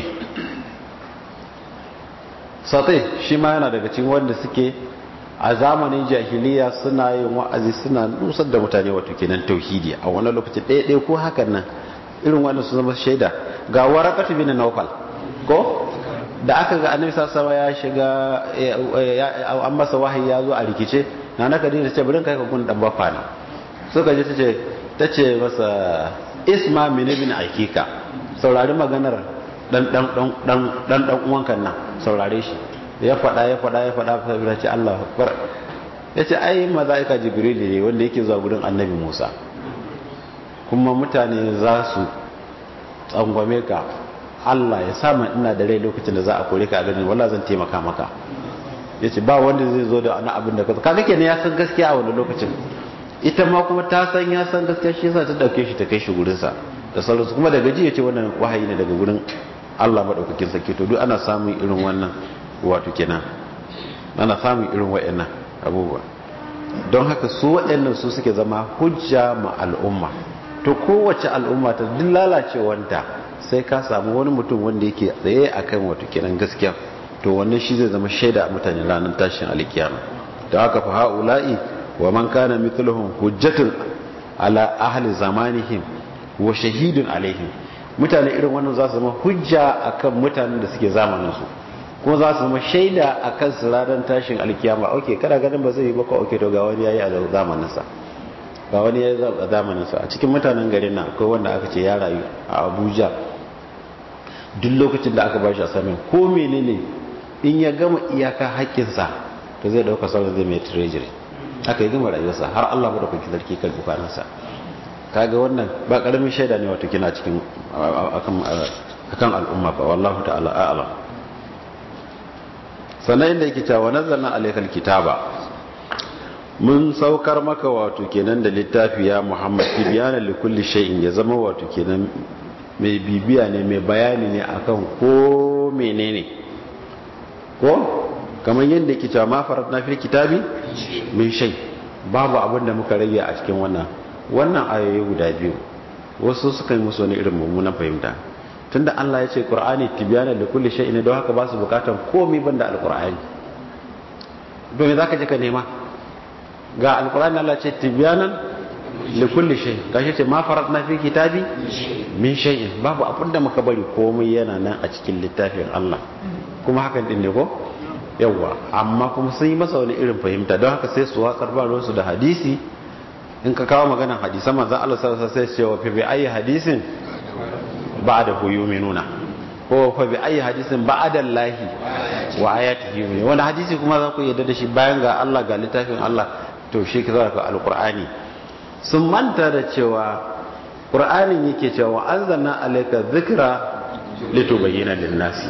sade shi ma yana daga cikin wanda suke a zamanin jahiliya suna yin wa'azi suna nusar da mutane wato kenan tauhidi a wani lokaci ɗaya ɗaya ko hakan nan irin wannan su zama shaida ga warakatu bin nawfal ko da aka ga annabi sallallahu ya shiga an masa wahayi ya zo a rikice na na kadina ce bari kai ka kun dan bafa ne suka je tace tace masa isma min ibn akika saurari maganar dan dan dan dan dan uwankan nan saurare shi ya faɗa ya faɗa ya faɗa ya ce Allah akbar ya ce ai maza'ika jibril ne wanda yake zuwa gudun annabi musa kuma mutane za su tsangwame ka Allah ya sa ina da rai lokacin da za a kore ka a ganin wala zan taimaka maka ya ce ba wanda zai zo da wani abin da ka kaga kenan ya san gaskiya a wani lokacin ita ma kuma ta san ya san gaskiya shi yasa ta dauke shi ta kai shi gurinsa da sauransu kuma daga ji ya ce wannan wahayi ne daga gurin Allah madaukakin sarki to duk ana samun irin wannan wato kenan ana samun irin waɗannan abubuwa don haka su waɗannan su suke zama hujja ma al'umma to kowace al'umma ta duk lalacewanta sai ka samu wani mutum wanda yake tsaye akan wato kenan gaskiya to wannan shi zai zama shaida a mutane ranar tashin alkiyama da haka fa haula'i wa man kana mithluhum hujjatun ala ahli zamanihim wa shahidun alaihim mutane irin wannan za su zama hujja akan mutanen da suke zamanin su kuma za su zama shaida akan su ranar tashin alkiyama okay kada ganin ba zai yi ba ko okay to ga wani yayi a zamanin sa ga wani yayi a zamanin sa a cikin mutanen garin nan akwai wanda aka ce ya rayu a Abuja duk lokacin da aka bashi assignment ko menene in ya gama iyaka haƙƙinsa to zai dauka sauran zai mai treasury aka yi gama rayuwarsa har Allah ba da kwanki sarki kan dukanansa kaga wannan ba karamin shaida ne wato kina cikin akan al'umma ba wallahu ta'ala a'lam sannan inda yake cewa nazzalna alaykal kitaba mun saukar maka wato kenan da littafi ya Muhammad tibyana li kulli shay'in ya zama wato kenan mai bibiya ne mai bayani ne akan ko menene ko kamar yadda yake cewa ma faratna fil kitabi min shay babu abin da muka rage a cikin wannan wannan ayoyi guda biyu wasu suka yi musu wani irin mummunan fahimta tunda Allah ya ce Qur'ani tibyana li kulli shay'in don haka ba su bukatan komai banda alqur'ani don me zaka je ka nema ga alqur'ani Allah ce tibyanan li kulli shay gashi ce ma faratna fi kitabi min shay'in babu abin da muka bari komai yana nan a cikin littafin Allah kuma hakan din ne ko yawwa amma kuma sun yi masa wani irin fahimta don haka sai su watsar ba su da hadisi in ka kawo maganar hadisan manzan Allah sallallahu alaihi wasallam sai ce wa fi bi ayi hadisin ba'da hu yu'minuna ko fa bi ayi hadisin ba'da Allah wa ayatihi yu'minuna wanda hadisi kuma za ku yarda da shi bayan ga Allah ga littafin Allah to shi ka zaka alqur'ani sun manta da cewa qur'anin yake cewa anzalna alayka dhikra litubayyana lin-nasi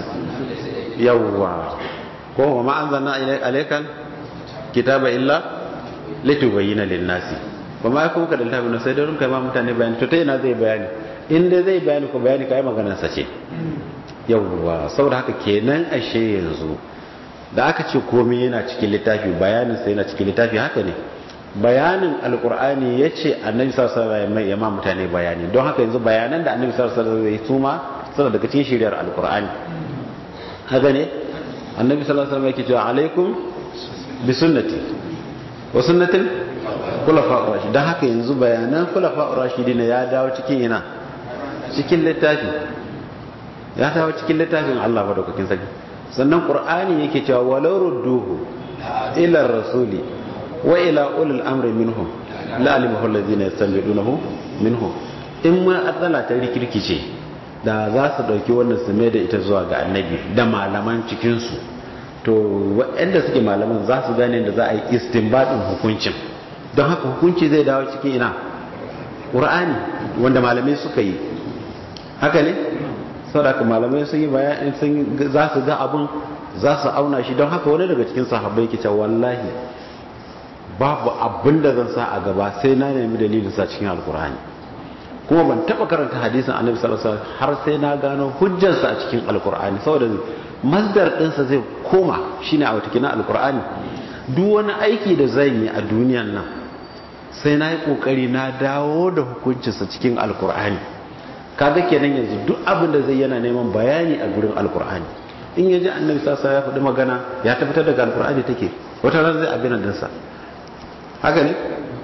yawwa ko wa ma anzalna alaykal kitaba illa litubayyana lin-nasi ba ma kuma ka da littafin sai da runka ma mutane bayani to ta yana zai bayani in dai zai bayani ko bayani kai maganar sa ce yawwa saboda haka kenan ashe yanzu da aka ce komai yana cikin littafi bayanin sa yana cikin littafi haka ne bayanin alkur'ani ya ce annabi sallallahu alaihi wasallam ya ma mutane bayani don haka yanzu bayanan da annabi sallallahu alaihi wasallam ya suma suna daga cikin shiriyar alkur'ani haka ne annabi sallallahu alaihi wasallam yake cewa alaikum bi sunnati wa sunnatil khulafa rashid dan haka yanzu bayanan khulafa rashidina ya dawo cikin ina cikin littafi ya dawo cikin littafin Allah madaukakin sarki sannan qur'ani yake cewa walau rudduhu ila rasuli wa ila ulil amri minhum la alimahu alladhina yastanbidunahu minhum in ma atsala ta rikirkice da za su dauki wannan su mai da ita zuwa ga annabi da malaman cikin su to waɗanda suke malaman za su gane da za a yi istinbadin hukuncin don haka hukunci zai dawo cikin ina qur'ani wanda malamai suka yi haka ne saboda malamai sun yi bayani sun za su ga abun za su auna shi don haka wani daga cikin sahabbai ke cewa wallahi babu abin da zan sa a gaba sai na nemi dalilin sa cikin alkur'ani kuma ban taba karanta hadisin annabi sallallahu alaihi wasallam har sai na gano hujjarsa a cikin alkur'ani saboda masdar ɗinsa zai koma shine a wata kina alkur'ani duk wani aiki da zan yi a duniyan nan sai na yi kokari na dawo da hukuncinsa cikin alkur'ani kaga kenan yanzu duk abin da zai yana neman bayani a gurin alkur'ani in ya ji annabi sassa ya faɗi magana ya tabbatar daga alkur'ani take wata ran zai abin sa haka ne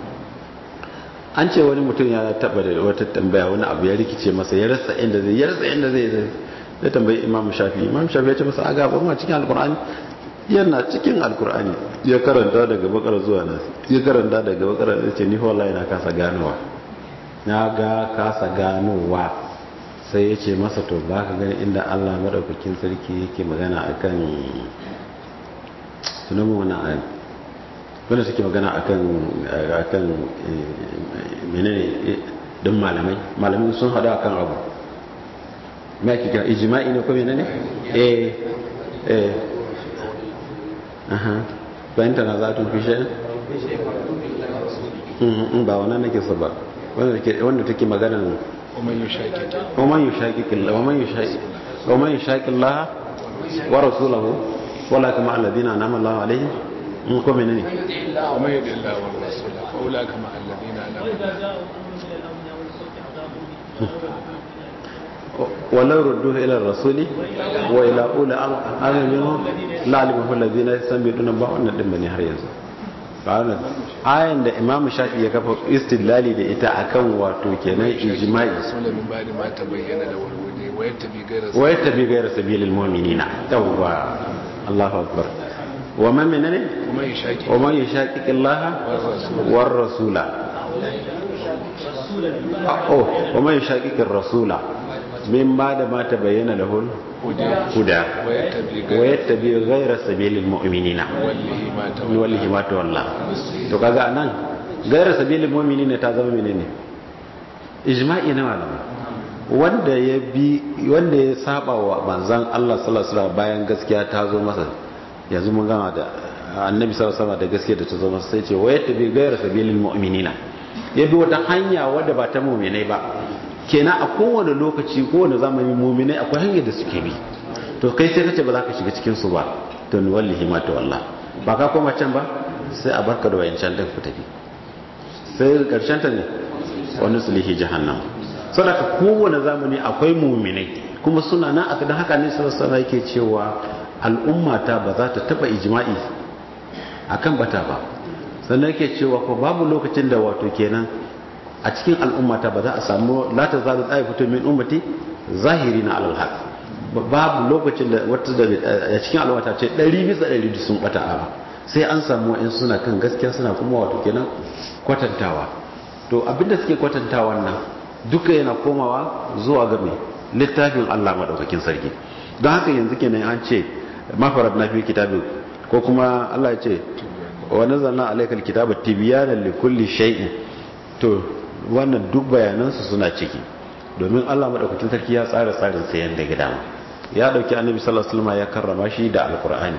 an ce wani mutum ya taba da wata tambaya wani abu ya rikice masa ya rasa inda zai ya rasa inda zai zai tambayi imam shafi imam shafi ya ce masa aga ba ma cikin alkur'ani yana cikin alkur'ani ya karanta daga bakar zuwa nasi ya karanta daga bakar ya ce ni wallahi na kasa ganowa na ga kasa ganowa sai ya ce masa to ba ka gani inda allah maɗaukakin sarki yake magana akan sunan mu wani ayi wanda suke magana akan akan menene don malamai malamai sun hada akan abu mai ake kira ijma'i ne ko menene eh eh aha bayan tana za tun fishe ba wannan nake so ba wanda take magana ومن يشاكك ومن يشاكك الله ومن يشاكك ومن يشاكك الله ورسوله ولا كما الذين انعم الله عليهم ko menene ومن يطع الله والرسول فاولئك مع الذين انعم walau ruddu ila rasuli wa ila ula amrin minhum la alimahu alladhina yasamiduna ba wannan din bane har yanzu ba wannan ayan da imamu shafi ya kafa istidlali da ita akan wato kenan ijma'i rasulun min ba'di ma tabayyana da walwali wa yattabi ghayra wa yattabi ghayra sabilil mu'minina yawwa Allahu akbar wa man minane kuma yashaki wa man yashaqiqi Allah war rasula oh wa man yashaqiqi ar-rasula min ba'da ma tabayyana lahu huda wa yattabi wa yattabi ghayra sabilil mu'minina wallahi ma ni wallahi ma ta wallah to kaga anan gaira sabilin mu'mini ne ta zama menene ijma'i na malamai wanda ya bi wanda ya saba wa manzon Allah sallallahu alaihi wasallam bayan gaskiya ta zo masa yanzu mun gama da annabi sallallahu alaihi wasallam da gaskiya da ta zo masa sai ce wayat bi gaira sabilin mu'minina ya bi wata hanya wadda ba ta mu'minai ba kenan a kowane lokaci kowane zamani mu'minai akwai hanyar da suke bi to kai sai kace ba za ka shiga cikin su ba to ni wallahi ma ta wallah ba ka koma can ba sai a barka da wayancan din ku tafi sai karshen ta ne wani sulihi jahannam sadaka kowane zamani akwai muminai kuma suna nan a kadan haka ne sallallahu yake cewa al'umma ta ba za ta taba ijma'i akan bata ba sannan yake cewa ko babu lokacin da wato kenan a cikin al'umma ta ba za a samu la ta zalu tsaye fito min ummati zahirina alal haq babu lokacin da wata da a cikin al'umma ta ce 100 bisa 100 sun bata ba sai an samu wa'in suna kan gaskiya suna kuma wato kenan kwatantawa to abinda suke kwatantawa nan duka yana komawa zuwa ga mai littafin Allah madaukakin sarki don haka yanzu kenan an ce mafarad na fi kitabi ko kuma Allah ya ce wa nazzalna alaykal kitaba tibyanan likulli shay'in to wannan duk bayanansu suna ciki domin Allah madaukakin sarki ya tsara tsarin sa yanda ga dama ya dauki annabi sallallahu alaihi wasallam ya karrama shi da alqur'ani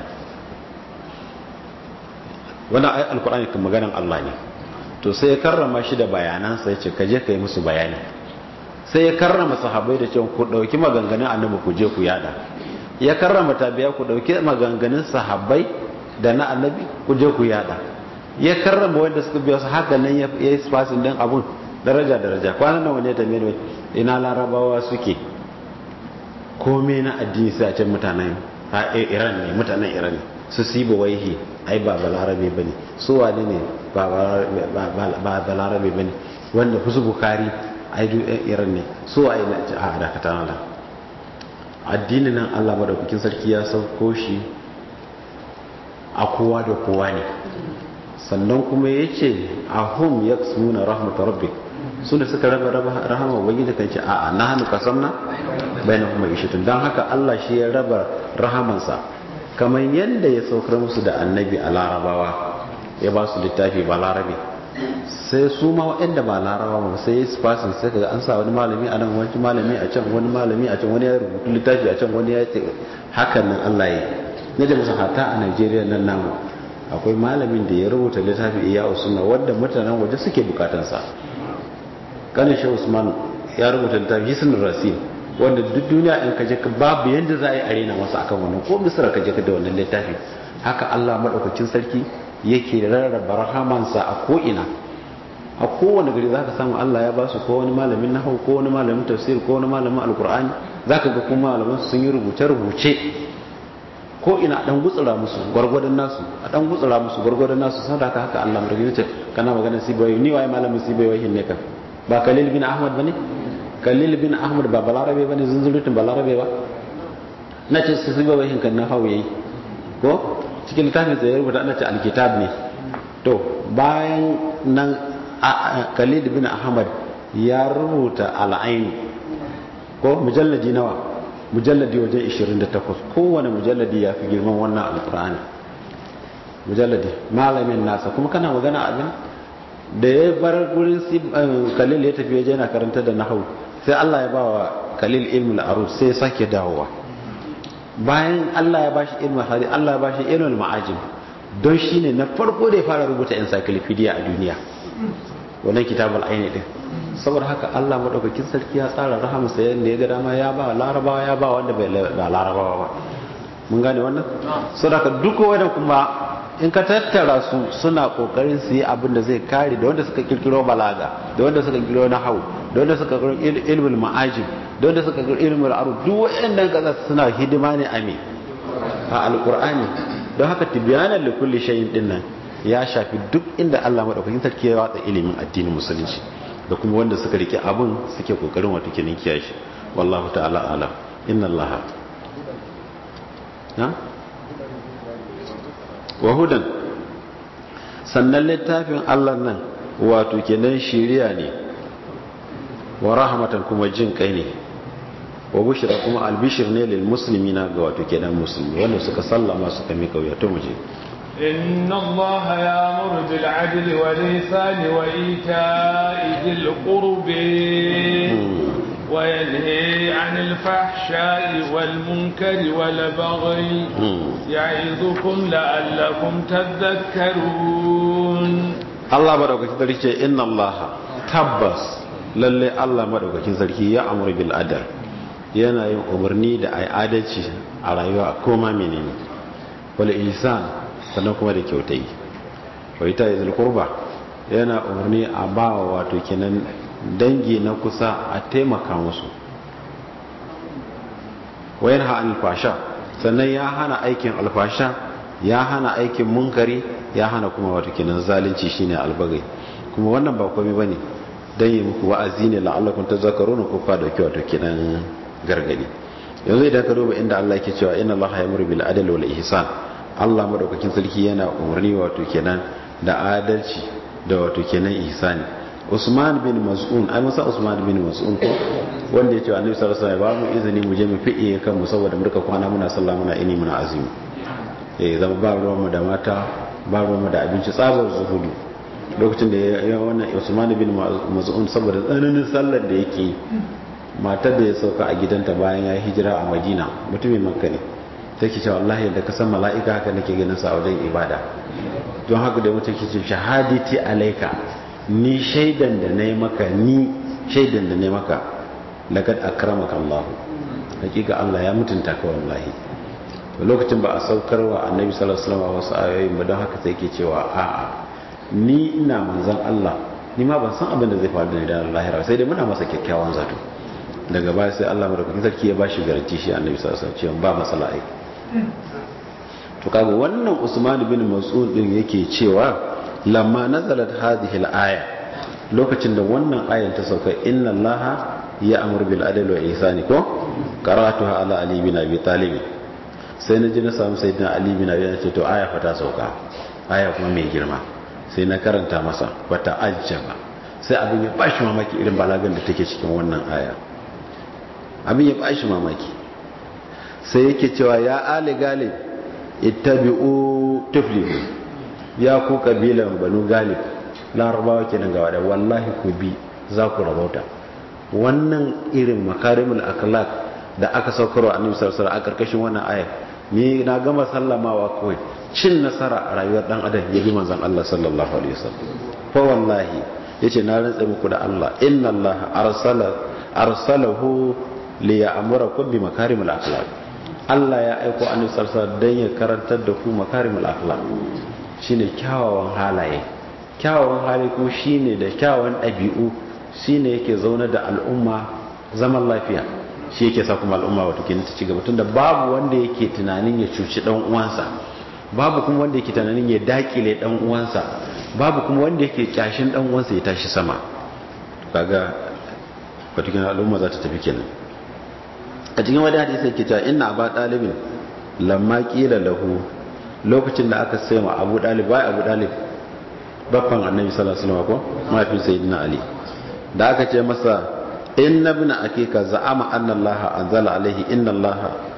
wannan ayat alqur'ani kan maganan Allah ne to sai ya karrama shi da bayanansa ya ce ka je ka yi musu bayani sai ya karrama sahabbai da cewa ku dauki maganganun annabi ku je ku yada ya karrama tabiya ku dauki maganganun sahabbai da na annabi ku je ku yada ya karrama wanda suka biya su haka nan ya yi spasin din abun daraja daraja kwanan nan wani ya tambaye ni ina larabawa suke komai na addini sai a can mutanen iran ne mutanen iran ne su siba waihi ai ba balarabe bane su wane ne ba balarabe bane wanda fusu bukari ai duk ɗan iran ne su ai na a dakata na addinin nan Allah madaukakin sarki ya sauko shi a kowa da kowa ne sannan kuma yace ahum yaksuna rahmat rabbik su da suka raba rahama ubangiji kan ce a'a na hannu kasamna bainahum ma'ishatun dan haka Allah shi ya raba rahamansa kamar yadda ya saukar musu da annabi a larabawa ya ba su littafi ba larabe sai su ma waɗanda ba larabawa ba sai su fasin sai kaga an sa wani malami a nan wani malami a can wani malami a can wani ya rubutu littafi a can wani ya ce hakan nan Allah ya ne da musu hata a Najeriya nan namu akwai malamin da ya rubuta littafi iya usuna wanda mutanen waje suke bukatansa kanin shi Usman ya rubuta littafi hisnul rasil wanda duk duniya in kaje ka babu yanda za a yi arena masa akan wannan ko misra kaje ka da wannan littafi haka Allah madaukakin sarki yake rarraba rahamansa a ko ina a kowane gari zaka samu Allah ya ba su ko wani malamin nahwu ko wani malamin tafsir ko wani malamin alqur'ani zaka ga kuma malaman sun yi rubuce rubuce ko ina dan gutsura musu gwargwadon nasu a dan gutsura musu gwargwadon nasu saboda haka haka Allah madaukakin ce kana magana sibai ni waye malamin sibai wahin ne ka ba Khalil bin Ahmad bane Khalil bin Ahmad ba balarabe bane zunzurutun balarabe ba na ce su sibai wahin kan na hawo yayi ko cikin littafin sai ya rubuta ana ce alkitab ne to bayan nan Khalil bin Ahmad ya rubuta al'ain ko mujalladi nawa mujalladi wajen 28 kowane mujalladi ya fi girman wannan alkur'ani mujalladi malamin nasa kuma kana magana abin da ya bar gurin kalil ya tafi waje yana karanta da nahawu sai Allah ya bawa kalil ilmul arus sai ya sake dawowa bayan Allah ya bashi ilmul hadith Allah ya bashi ilmul ma'ajim don shine na farko da ya fara rubuta encyclopedia a duniya wannan kitabul aini din saboda haka Allah madaukakin sarki ya tsara rahama sa yanda ya ga dama ya ba larabawa ya ba wanda bai ba larabawa ba mun gane wannan saboda duk wanda kuma in ka tattara su suna kokarin su yi abin da zai kare da wanda suka kirkiro balaga da wanda suka kirkiro nahwu da wanda suka kirkiro ilmul ma'ajib don da suka ga ilmul arud duk waɗannan kaza suna hidima ne a me a alqur'ani don haka tibyanan li kulli shay'in din nan ya shafi duk inda Allah madaukakin sarki ya watsa ilimin addinin musulunci da kuma wanda suka rike abun suke kokarin wato kenan kiyaye shi wallahu ta'ala alam inna allaha na wa hudan sannan littafin Allah nan wato kenan shiriya ne wa rahmatan kuma jin kai ne wa bushra kuma albishir ne lil muslimina ga wato kenan musulmi wanda suka sallama suka mika wuya to muje إن الله يأمر بالعدل والإحسان وإيتاء ذي القرب وينهي عن الفحشاء والمنكر والبغي يعظكم لعلكم تذكرون الله مدaukakin sarki ce inna Allah tabbas lalle Allah madaukakin sarki ya amuru bil adal yana yin umarni da ai adalci a rayuwa koma menene wal ihsan sannan kuma da kyautai wa ita izul qurba yana umarni a ba wato kenan dangi na kusa a taimaka musu wayan ha alfasha sannan ya hana aikin alfasha ya hana aikin munkari ya hana kuma wato kenan zalunci shine albagai kuma wannan ba komai bane dan yi muku wa'azi ne la'allakum tazakkaruna ko fa dauki wato kenan gargadi yanzu idan ka duba inda Allah yake cewa inna Allah ya'muru bil adli wal ihsan Allah madaukakin sarki yana umarni wato kenan da adalci da wato kenan ihsani Usman bin Mas'un ai masa Usman bin Mas'un ko wanda yace Annabi sallallahu alaihi wasallam ba mu izini mu je mu fiye kan mu saboda murka kwana muna sallah muna ini muna azumi eh zama ba ruwan mu da mata ba ruwan mu da abinci tsabar zuhudu lokacin da ya wannan Usman bin Mas'un saboda tsananin sallar da yake matar da ya sauka a gidanta bayan ya hijira a Madina mutumin Makka ne take cewa wallahi da ka san mala'ika haka nake ganin sa a wajen ibada don haka da mutum ke ce shahadati alaika ni shaidan da na yi maka ni shaidan da na yi maka lagad akramaka Allah hakika Allah ya mutunta ka wallahi lokacin ba a saukar wa annabi sallallahu alaihi wasallam wasu ayoyin ba don haka sai ke cewa a'a ni ina manzon Allah ni ma ban san abin da zai faru da ni da lahira sai dai muna masa kyakkyawan zato daga baya sai Allah madaukakin sarki ya bashi garanti shi annabi sallallahu alaihi wasallam cewa ba matsala ai to kaga wannan Usman bin Mas'ud din yake cewa lamma nazalat hadhihi al-aya lokacin da wannan ayan ta sauka inna allaha ya'muru bil adli wa ihsani ko qara'atuha ala ali bin abi talib sai na ji na samu sayyidina ali bin abi talib to aya fa ta sauka aya kuma mai girma sai na karanta masa wata ajjaba sai abin ya bashi mamaki irin balagan da take cikin wannan aya abin ya bashi mamaki sai yake cewa ya ali galib ittabi'u tuflihu ya ku kabilan banu galib larabawa kenan gawa da wallahi ku bi za ku rabauta wannan irin makarimul akhlaq da aka saukarwa annabi sallallahu alaihi wasallam a karkashin wannan aya ni na gama sallamawa kawai cin nasara a rayuwar dan adam ya bi manzon Allah sallallahu alaihi wasallam fa wallahi yace na rantsa muku da Allah inna Allah arsala arsalahu li ya'murakum bi makarimul akhlaq Allah ya aiko annabi sallallahu alaihi wasallam dan ya karantar da ku makarimul akhlaq shine kyawawan halaye kyawawan halaye kuma shine da kyawawan ɗabi'u shine yake zaune da al'umma zaman lafiya shi yake sa kuma al'umma wato kenan ta ci gaba tunda babu wanda yake tunanin ya cuci dan uwansa babu kuma wanda yake tunanin ya dakile dan uwansa babu kuma wanda yake kyashin dan uwansa ya tashi sama kaga wato kenan al'umma za ta tafi kenan a cikin wani hadisi yake cewa inna aba dalibin lamma qila lahu lokacin da aka sai ma abu dalib bai abu dalib baffan annabi sallallahu alaihi wasallam ko mafi sayyidina ali da aka ce masa inna ibn akika za'ama anna allah anzala alaihi inna allah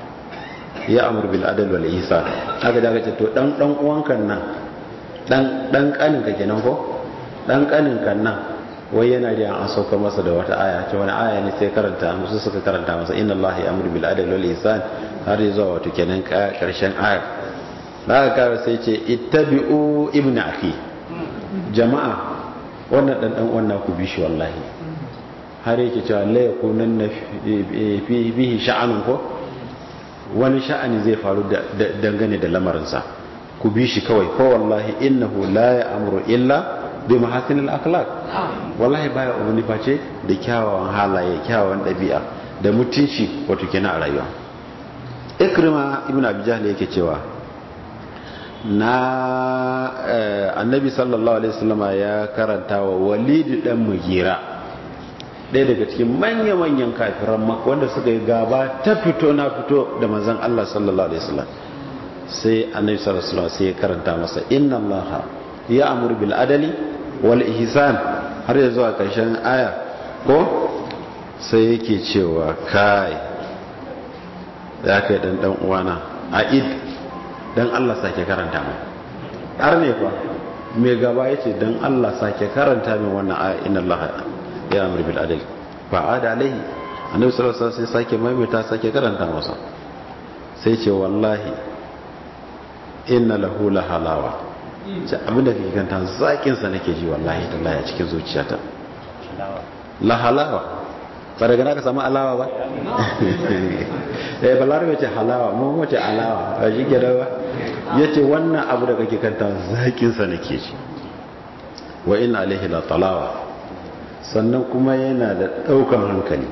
ya amur bil adl wal ihsan aka da aka ce to dan dan uwanka nan dan dan kanin ka kenan ko dan kanin kan nan wai yana da an saukar masa da wata aya ce wani aya ne sai karanta musu suka karanta masa inna allah ya amur bil adl wal ihsan har zuwa wato kenan karshen aya da aka kara sai ce ittabi'u ibn akhi jama'a wannan dan dan wannan ku bi shi wallahi har yake cewa la yakunan na bihi sha'anun ko wani sha'ani zai faru dangane da lamarinsa ku bi shi kawai ko wallahi innahu la ya'muru illa bi mahasinil akhlaq wallahi baya umarni face da kyawawan halaye kyawawan dabi'a da mutunci wato kenan a rayuwa ikrima ibn abi jahl yake cewa na annabi sallallahu alaihi wasallama ya karanta wa walid dan mugira ɗaya daga cikin manya-manyan kafiran maka wanda suka yi gaba ta fito na fito da manzan Allah sallallahu alaihi wasallam sai annabi sallallahu alaihi wasallam sai ya karanta masa inna Allah ya amur bil adali wal ihsan har ya zuwa karshen aya ko sai yake cewa kai ya kai dan dan uwana aid dan Allah sake karanta mai har ne fa mai gaba yace dan Allah sake karanta min wannan aya inna Allah ya amur bil adl fa ada alaihi annabi sallallahu alaihi wasallam sai sake maimaita sake karanta masa sai ce wallahi inna lahu la halawa ce abinda kake kanta zakin sa nake ji wallahi tallahi a cikin zuciyata la halawa ba daga naka samu alawa ba eh balarabe ce halawa mu wace alawa ba shi ke ba yace wannan abu da kake kanta zakin sa nake ji wa inna alaihi la talawa sannan kuma yana da daukan hankali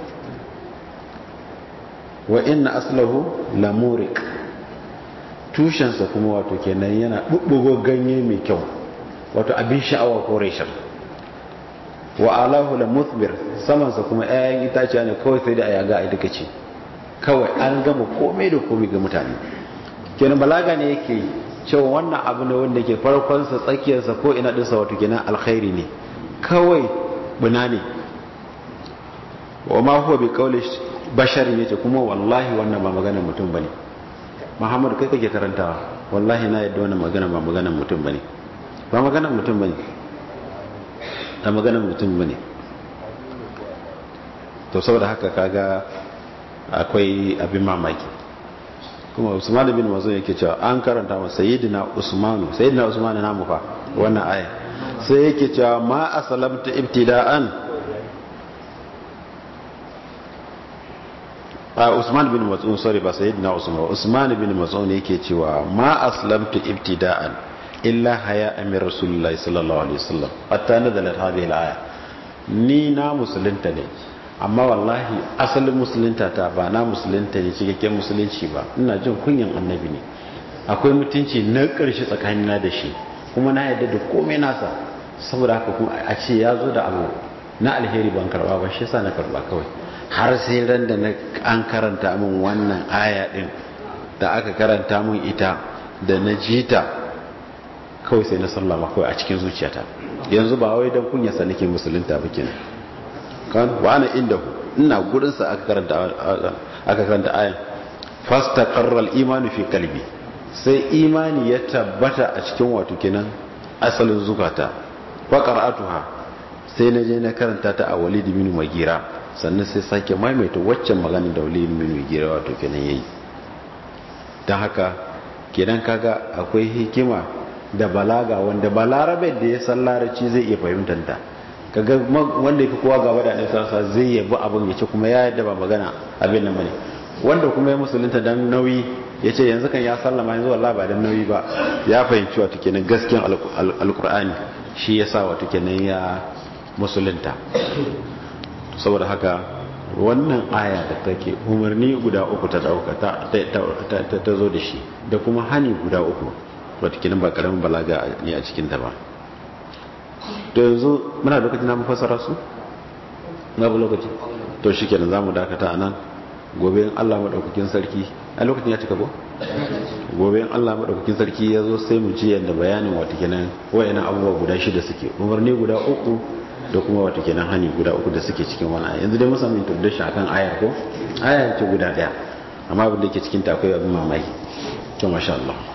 wa inna aslahu lamurik tushensa kuma wato kenan yana bubbugo ganye mai kyau wato abin sha'awa ko reshen wa alahu la muthbir samansa kuma 'ya'yan itaciya ne kawai sai da ayaga a duka ce kawai an gama komai da komai ga mutane kenan balaga ne yake cewa wannan abu ne wanda ke farkonsa tsakiyarsa ko ina dinsa wato kenan alkhairi ne kawai buna ne wa ma huwa bi qawli basharin yace kuma wallahi wannan ba maganar mutum bane Muhammadu kai kake karantawa wallahi na yadda wannan magana ba maganar mutum bane ba maganar mutum bane ba maganar mutum bane to saboda haka kaga akwai abin mamaki kuma Usman bin Mazun yake cewa an karanta wa sayyidina Usman sayyidina Usman na mu fa wannan aya sai yake cewa ma asalamta ibtida'an a Usman bin Mas'ud sorry ba sayyidina Usman Usman bin Mas'ud yake cewa ma aslamtu ibtida'an illa haya amir rasulullahi sallallahu alaihi wasallam hatta nazalat hadhihi al-aya ni na musulunta ne amma wallahi asalin musulunta ta ba na musulunta ne cikakken musulunci ba ina jin kunyan annabi ne akwai mutunci na ƙarshe tsakanina da shi kuma na yadda da komai nasa saboda haka kuma a ce ya zo da abu na alheri ban karba ba shi yasa na karba kawai har sai ran da an karanta min wannan aya din da aka karanta min ita da na jita kawai sai na sallama kawai a cikin zuciyata yanzu ba wai dan kunya sa nake musulunta ba kenan kan wa ana inda ina gurin sa aka karanta aka karanta ayan fastaqarra al-imanu fi qalbi sai imani ya tabbata a cikin wato kenan asalin zukata fa qara'atuha sai na je na karanta ta a walid bin magira sannan sai sake maimaita waccan magana da walid bin magira wato kenan yayi dan haka kenan kaga akwai hikima da balaga wanda balarabe da ya san larabci zai iya fahimtar ta kaga wanda yafi kowa gaba da annabi sallallahu zai yabi abin ya ce kuma ya yadda ba magana abin nan bane wanda kuma ya musulunta dan nauyi ya ce yanzu kan ya sallama yanzu wallahi ba dan nauyi ba ya fahimci wato kenan gaskiyan alqur'ani shi yasa wato kenan ya musulunta saboda haka wannan aya da take umarni guda uku ta dauka ta ta zo da shi da kuma hani guda uku wato kenan ba karamin balaga ne a cikin ta ba to yanzu muna lokacin na fassara su na bu lokaci to shikenan zamu dakata anan gobe in Allah madaukakin sarki a lokacin ya cika ko gobe in Allah madaukakin sarki ya zo sai mu ji yadda bayanin wato kenan wayannan abubuwa guda shida suke umarni guda uku da kuma wato kenan hani guda uku da suke cikin wani aya yanzu dai mun samu introduction akan ayar ko aya ce guda daya amma abin da yake cikin ta akwai abin mamaki to masha Allah